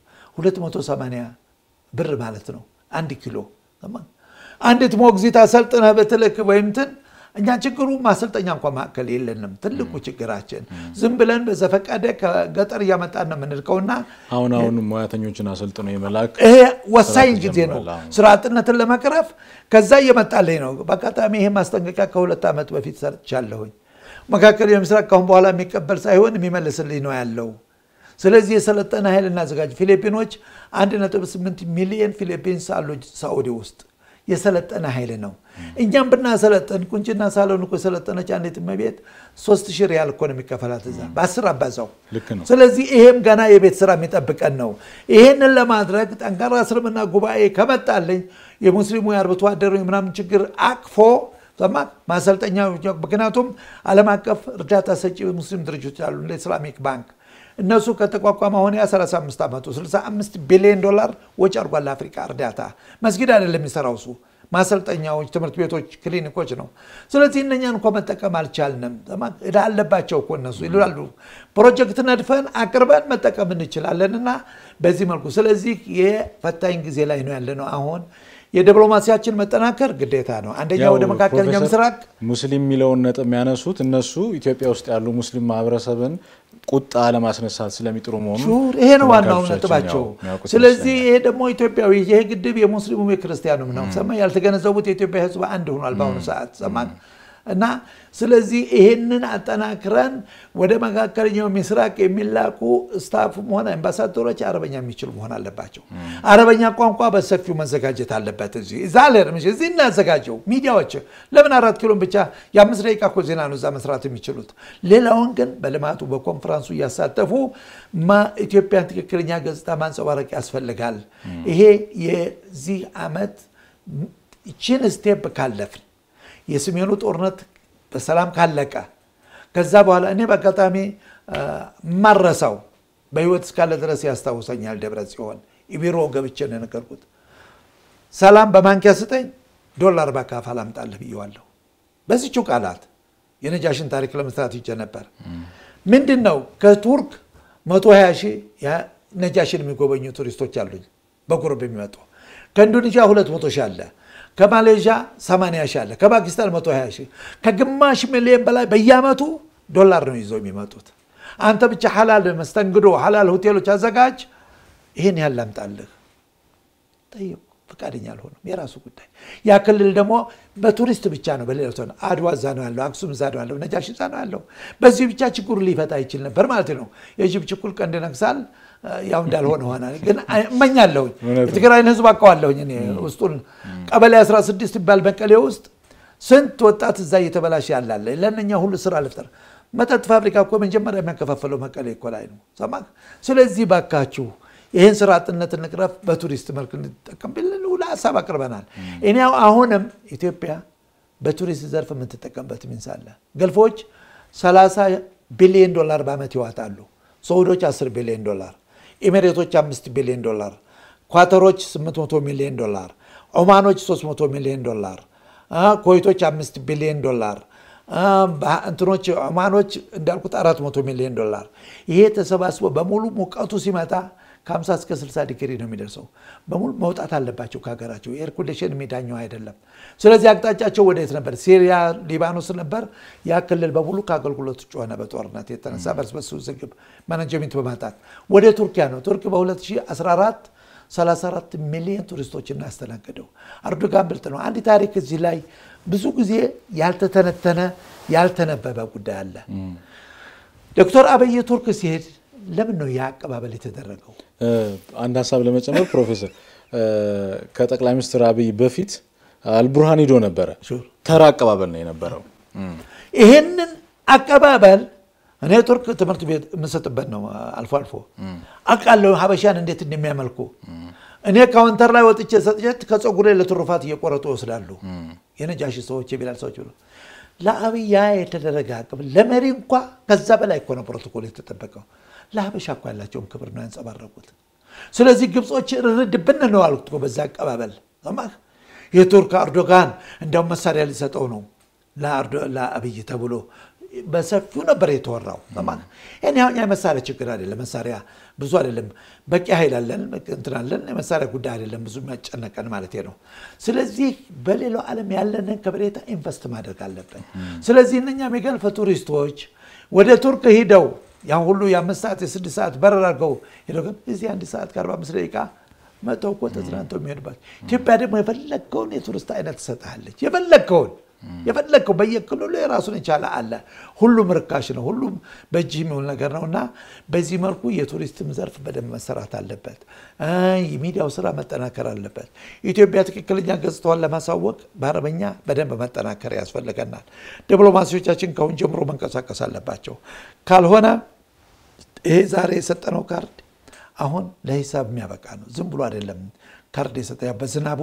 280 ብር ማለት ነው አንድ ኪሎ አንዲት ሞግዚት አሰልጥነህ ብትልክ ወይም እንትን እኛ ችግሩ ማሰልጠኛ እንኳ ማዕከል የለንም። ትልቁ ችግራችን ዝም ብለን በዘፈቀደ ከገጠር እያመጣን ነው የምንልከውና አሁን አሁን ሙያተኞችን አሰልጥኖ የመላክ ይሄ ወሳኝ ጊዜ ነው ስራ አጥነትን ለመቅረፍ ከዛ እየመጣልኝ ነው። በአጋጣሚ ይሄ ማስጠንቀቂያ ከሁለት ዓመት በፊት ሰርቻለሁኝ። መካከለኛው ምስራቅ ካሁን በኋላ የሚቀበል ሳይሆን የሚመልስልኝ ነው ያለው። ስለዚህ የሰለጠነ ኃይል እናዘጋጅ። ፊሊፒኖች 1.8 ሚሊዮን ፊሊፒንስ አሉ ሳኡዲ ውስጥ የሰለጠነ ኃይል ነው። እኛም ብናሰለጠን ቁንጭና ሳሎን እኮ የሰለጠነች አንዲት እመቤት ሶስት ሺህ ሪያል እኮ ነው የሚከፈላት እዛ በአስር አባዛው። ልክ ነው። ስለዚህ ይሄም ገና የቤት ስራ የሚጠብቀን ነው። ይሄንን ለማድረግ ጠንካራ እስልምና ጉባኤ ከመጣልኝ የሙስሊሙ የአርብቶ አደሩ የምናምን ችግር አቅፎ ሰማ ማሰልጠኛ ምክንያቱም ዓለም አቀፍ እርዳታ ሰጪ ሙስሊም ድርጅቶች አሉ እንደ ኢስላሚክ ባንክ እነሱ ከተቋቋመ አሁን ያ 35 ዓመቱ 65 ቢሊዮን ዶላር ወጪ አድርጓል ለአፍሪካ እርዳታ። መስጊድ አይደለም የሚሰራው እሱ ማሰልጠኛዎች፣ ትምህርት ቤቶች፣ ክሊኒኮች ነው። ስለዚህ እነኛን እንኳ መጠቀም አልቻልንም። እዳ አለባቸው እኮ እነሱ ይላሉ። ፕሮጀክት ነድፈን አቅርበን መጠቀም እንችላለን እና በዚህ መልኩ ስለዚህ የፈታኝ ጊዜ ላይ ነው ያለ ነው አሁን የዲፕሎማሲያችን መጠናከር ግዴታ ነው። አንደኛ ወደ መካከለኛው ምስራቅ ሙስሊም የሚለውን ነጥብ የሚያነሱት እነሱ ኢትዮጵያ ውስጥ ያሉ ሙስሊም ማህበረሰብን ቁጣ ለማስነሳት ስለሚጥሩ መሆኑ ይሄ ነው ዋናው ነጥባቸው። ስለዚህ ይሄ ደግሞ ኢትዮጵያዊ ይሄ ግድብ የሙስሊሙም የክርስቲያኑም ነው። ሰማ ያልተገነዘቡት የኢትዮጵያ ሕዝብ አንድ ሆኗል በአሁኑ ሰዓት ሰማ እና ስለዚህ ይሄንን አጠናክረን ወደ መካከለኛው ምስራቅ የሚላኩ ስታፍም ሆነ አምባሳደሮች አረበኛ የሚችሉ መሆን አለባቸው። አረበኛ ቋንቋ በሰፊው መዘጋጀት አለበት። እዚህ እዛ ለርምሽ እዚህ እናዘጋጀው። ሚዲያዎች ለምን አራት ኪሎን ብቻ የአምስት ደቂቃ እኮ ዜና ነው እዛ መስራት የሚችሉት። ሌላውን ግን በልማቱ በኮንፈረንሱ እያሳተፉ ኢትዮጵያን ትክክለኛ ገጽታ ማንጸባረቅ ያስፈልጋል። ይሄ የዚህ ዓመት ይችን ስቴፕ ካለፍን የሰሜኑ ጦርነት በሰላም ካለቀ ከዛ በኋላ እኔ በአጋጣሚ ማረሳው በህይወት እስካለ ድረስ ያስታውሰኛል። ደብረ ጽዮን ቢሮ ገብቼ ነው የነገርኩት። ሰላም በማንኪያ ስጠኝ፣ ዶላር በካፍ አላምጣልህ ብየዋለሁ። በዚችው ቃላት የነጃሽን ታሪክ ለመስራት ይጀ ነበር። ምንድን ነው ከቱርክ 120 ሺህ ነጃሽን የሚጎበኙ ቱሪስቶች አሉኝ በጉርብ የሚመጡ ከኢንዶኔዥያ 200 ሺህ አለ ከማሌዥያ 80 ሺህ አለ፣ ከፓኪስታን 120 ሺህ፣ ከግማሽ ሚሊዮን በላይ በየአመቱ ዶላር ነው ይዘው የሚመጡት። አንተ ብቻ ሐላል መስተንግዶ ሐላል ሆቴሎች አዘጋጅ፣ ይህን ያህል ላምጣልህ ጠየቁ። ፈቃደኛ አልሆነም። የራሱ ጉዳይ። ያ ክልል ደግሞ በቱሪስት ብቻ ነው። በሌላ ሰው አድዋ እዛ ነው ያለው፣ አክሱም እዛ ነው ያለው፣ ነጃሽ እዛ ነው ያለው። በዚህ ብቻ ችግሩ ሊፈታ ይችል ነበር ማለት ነው። የጅብ ችኩል ቀንድ ነግሳል። ያው እንዳልሆነ ሆነ። ግን እመኛለሁኝ የትግራይን ህዝብ አውቀዋለሁኝ እኔ ውስጡን ቀበሌ 16 ይባል መቀሌ ውስጥ ስንት ወጣት እዛ እየተበላሸ ያላለ ለእነኛ ሁሉ ስራ ልፍጠር። መጠጥ ፋብሪካ እኮ መጀመሪያ የሚያከፋፈለው መቀሌ እኮ ላይ ነው። ሰማህ? ስለዚህ ባካችሁ ይህን ስራ አጥነት እንቅረፍ፣ በቱሪስት መልክ እንጠቀም ብለን ሁሉ ሀሳብ አቅርበናል። እኔ አሁንም ኢትዮጵያ በቱሪስት ዘርፍ የምትጠቀምበት ሚንስ አለ። ገልፎች 30 ቢሊዮን ዶላር በዓመት ይዋጣሉ። ሰዑዶች 10 ቢሊዮን ዶላር፣ ኤሜሬቶች 5 ቢሊዮን ዶላር፣ ኳተሮች 800 ሚሊዮን ዶላር፣ ኦማኖች 300 ሚሊዮን ዶላር፣ ኮይቶች 5 ቢሊዮን ዶላር እንትኖች ኦማኖች እንዳልኩት 400 ሚሊዮን ዶላር። ይሄ ተሰባስቦ በሙሉ ሙቀቱ ሲመጣ ከ50 እስከ 60 ዲግሪ ነው የሚደርሰው። በሙሉ መውጣት አለባቸው ከሀገራቸው። ኤር ኮንዲሽን የሚዳኘው አይደለም። ስለዚህ አቅጣጫቸው ወደየት ነበር? ሲሪያ፣ ሊባኖስ ነበር። ያ ክልል በሙሉ ከአገልግሎት ውጭ ሆነ በጦርነት የተነሳ በርስ በርስ ውዝግብ ማናጀሜንት በማጣት ወደ ቱርኪያ ነው። ቱርክ በ2014 34 ሚሊዮን ቱሪስቶችን ያስተናገደው አርዶጋን ብልጥ ነው። አንድ ታሪክ እዚህ ላይ ብዙ ጊዜ ያልተተነተነ ያልተነበበ ጉዳይ አለ። ዶክተር አብይ ቱርክ ሲሄድ ለምን ነው ያ አቀባበል የተደረገው? አንድ ሀሳብ ለመጨመር ፕሮፌሰር ከጠቅላይ ሚኒስትር አብይ በፊት አልቡርሃን ሂዶ ነበረ። ተራ አቀባበል ነው የነበረው። ይህንን አቀባበል እኔ ቱርክ ትምህርት ቤት የምሰጥበት ነው። አልፎ አልፎ አውቃለሁ ሀበሻን እንዴት እንደሚያመልኩ። እኔ ካውንተር ላይ ወጥቼ ሰጥቼት ከፀጉሬ ለትሩፋት እየቆረጡ ይወስዳሉ። የነጃሺ ሰዎች የቢላል ሰዎች ብሎ ለአብይ ያ የተደረገ አቅም ለመሪ እንኳ ከዛ በላይ እኮ ነው ፕሮቶኮል የተጠበቀው። ለሀበሻ እኮ ያላቸውን ክብር ነው ያንጸባረቁት። ስለዚህ ግብጾች ርድ ብን ነው አሉት እኮ በዛ አቀባበል ሰማህ። የቱርክ አርዶጋን እንዲያውም መሳሪያ ሊሰጠው ነው ለአብይ ተብሎ በሰፊው ነበር የተወራው። እኔ አሁን የመሳሪያ ችግር አይደለም፣ መሳሪያ ብዙ አይደለም፣ በቂ ኃይል አለን፣ እንትን አለን። የመሳሪያ ጉዳይ አይደለም ብዙ የሚያጨነቀን ማለት ነው። ስለዚህ በሌላው ዓለም ያለንን ከበሬታ ኢንቨስት ማድረግ አለብን። ስለዚህ እነኛም የገልፈ ቱሪስቶች ወደ ቱርክ ሂደው ያን ሁሉ የአምስት ሰዓት የስድስት ሰዓት በረራ አድርገው ሄደው ግን እዚህ አንድ ሰዓት ከአርባ አምስት ደቂቃ መተው እኮ ተዝናንተው የሚሄዱባት ኢትዮጵያ ደግሞ የፈለግከውን የቱሪስት አይነት ትሰጥሃለች። የፈለግከውን የፈለግከው በየክልሉ የራሱን የቻለ አለ። ሁሉም ርካሽ ነው። ሁሉም በእጅ የሚውል ነገር ነው እና በዚህ መልኩ የቱሪስትም ዘርፍ በደንብ መሰራት አለበት። የሚዲያው ስራ መጠናከር አለበት። ኢትዮጵያ ትክክለኛ ገጽታዋን ለማሳወቅ በአረበኛ በደንብ መጠናከር ያስፈልገናል። ዲፕሎማሲዎቻችን ከአሁን ጀምሮ መንቀሳቀስ አለባቸው። ካልሆነ ይሄ ዛሬ የሰጠነው ካርድ አሁን ለሂሳብ የሚያበቃ ነው። ዝም ብሎ አይደለም ካርድ የሰጠ በዝናቡ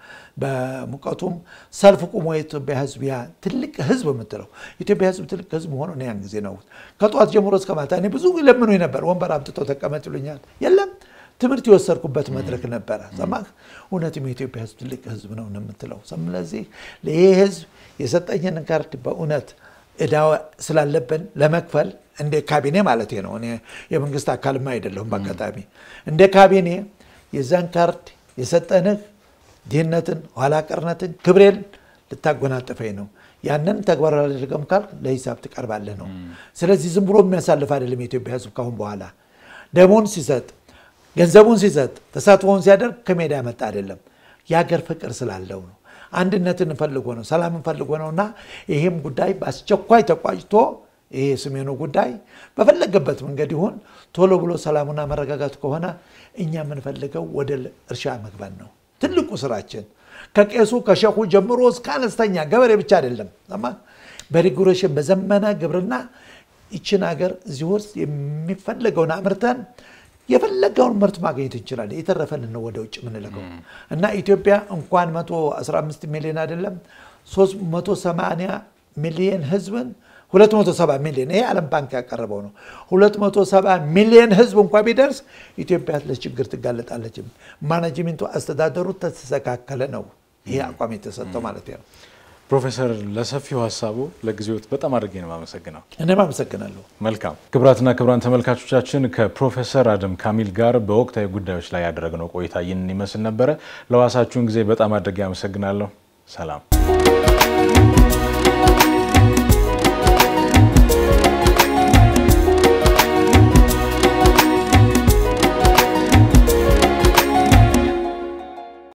በሙቀቱም ሰልፍ ቁሞ የኢትዮጵያ ሕዝብ ያ ትልቅ ሕዝብ የምትለው ኢትዮጵያ ሕዝብ ትልቅ ሕዝብ መሆኑ ያን ጊዜ ነው። ከጠዋት ጀምሮ እስከ ማታ እኔ ብዙ ለምኑ ነበር። ወንበር አምጥተው ተቀመጥ ይሉኛል። የለም ትምህርት የወሰድኩበት መድረክ ነበረ። ሰማህ? እውነትም የኢትዮጵያ ሕዝብ ትልቅ ሕዝብ ነው የምትለው። ስለዚህ ይህ ሕዝብ የሰጠኝን ካርድ በእውነት እዳ ስላለብን ለመክፈል እንደ ካቢኔ ማለት ነው። እኔ የመንግስት አካልማ አይደለሁም። በአጋጣሚ እንደ ካቢኔ የዛን ካርድ የሰጠንህ ድህነትን፣ ኋላ ቀርነትን፣ ክብሬን ልታጎናጥፈኝ ነው። ያንን ተግባር አላደርገም ካልክ ለሂሳብ ትቀርባለህ ነው። ስለዚህ ዝም ብሎ የሚያሳልፍ አይደለም የኢትዮጵያ ህዝብ ካሁን በኋላ ደሞን ሲሰጥ፣ ገንዘቡን ሲሰጥ፣ ተሳትፎውን ሲያደርግ ከሜዳ ያመጣ አይደለም። የሀገር ፍቅር ስላለው ነው። አንድነትን ፈልጎ ነው። ሰላምን ፈልጎ ነው እና ይህም ጉዳይ በአስቸኳይ ተቋጭቶ ይሄ የሰሜኑ ጉዳይ በፈለገበት መንገድ ይሁን ቶሎ ብሎ ሰላሙና መረጋጋቱ ከሆነ እኛ የምንፈልገው ወደ እርሻ መግባት ነው። ትልቁ ስራችን ከቄሱ ከሸኹ ጀምሮ እስከ አነስተኛ ገበሬ ብቻ አይደለም። በሪጉሬሽን በዘመነ ግብርና ይችን ሀገር እዚህ ውስጥ የሚፈለገውን አምርተን የፈለገውን ምርት ማግኘት እንችላለን። የተረፈን ነው ወደ ውጭ የምንልከው እና ኢትዮጵያ እንኳን 115 ሚሊዮን አይደለም 380 ሚሊዮን ህዝብን 270 ሚሊዮን ይሄ ዓለም ባንክ ያቀረበው ነው። 270 ሚሊዮን ህዝብ እንኳ ቢደርስ ኢትዮጵያ ለችግር ትጋለጣለች። ማናጅሜንቱ አስተዳደሩ ተስተካከለ ነው ይሄ አቋም የተሰጠው ማለት ነው። ፕሮፌሰር ለሰፊው ሀሳቡ ለጊዜዎት በጣም አድርጌ ነው የማመሰግነው። እኔም አመሰግናለሁ። መልካም ክቡራትና ክቡራን ተመልካቾቻችን ከፕሮፌሰር አደም ካሚል ጋር በወቅታዊ ጉዳዮች ላይ ያደረግነው ቆይታ ይህንን ይመስል ነበረ። ለዋሳችሁን ጊዜ በጣም አድርጌ አመሰግናለሁ። ሰላም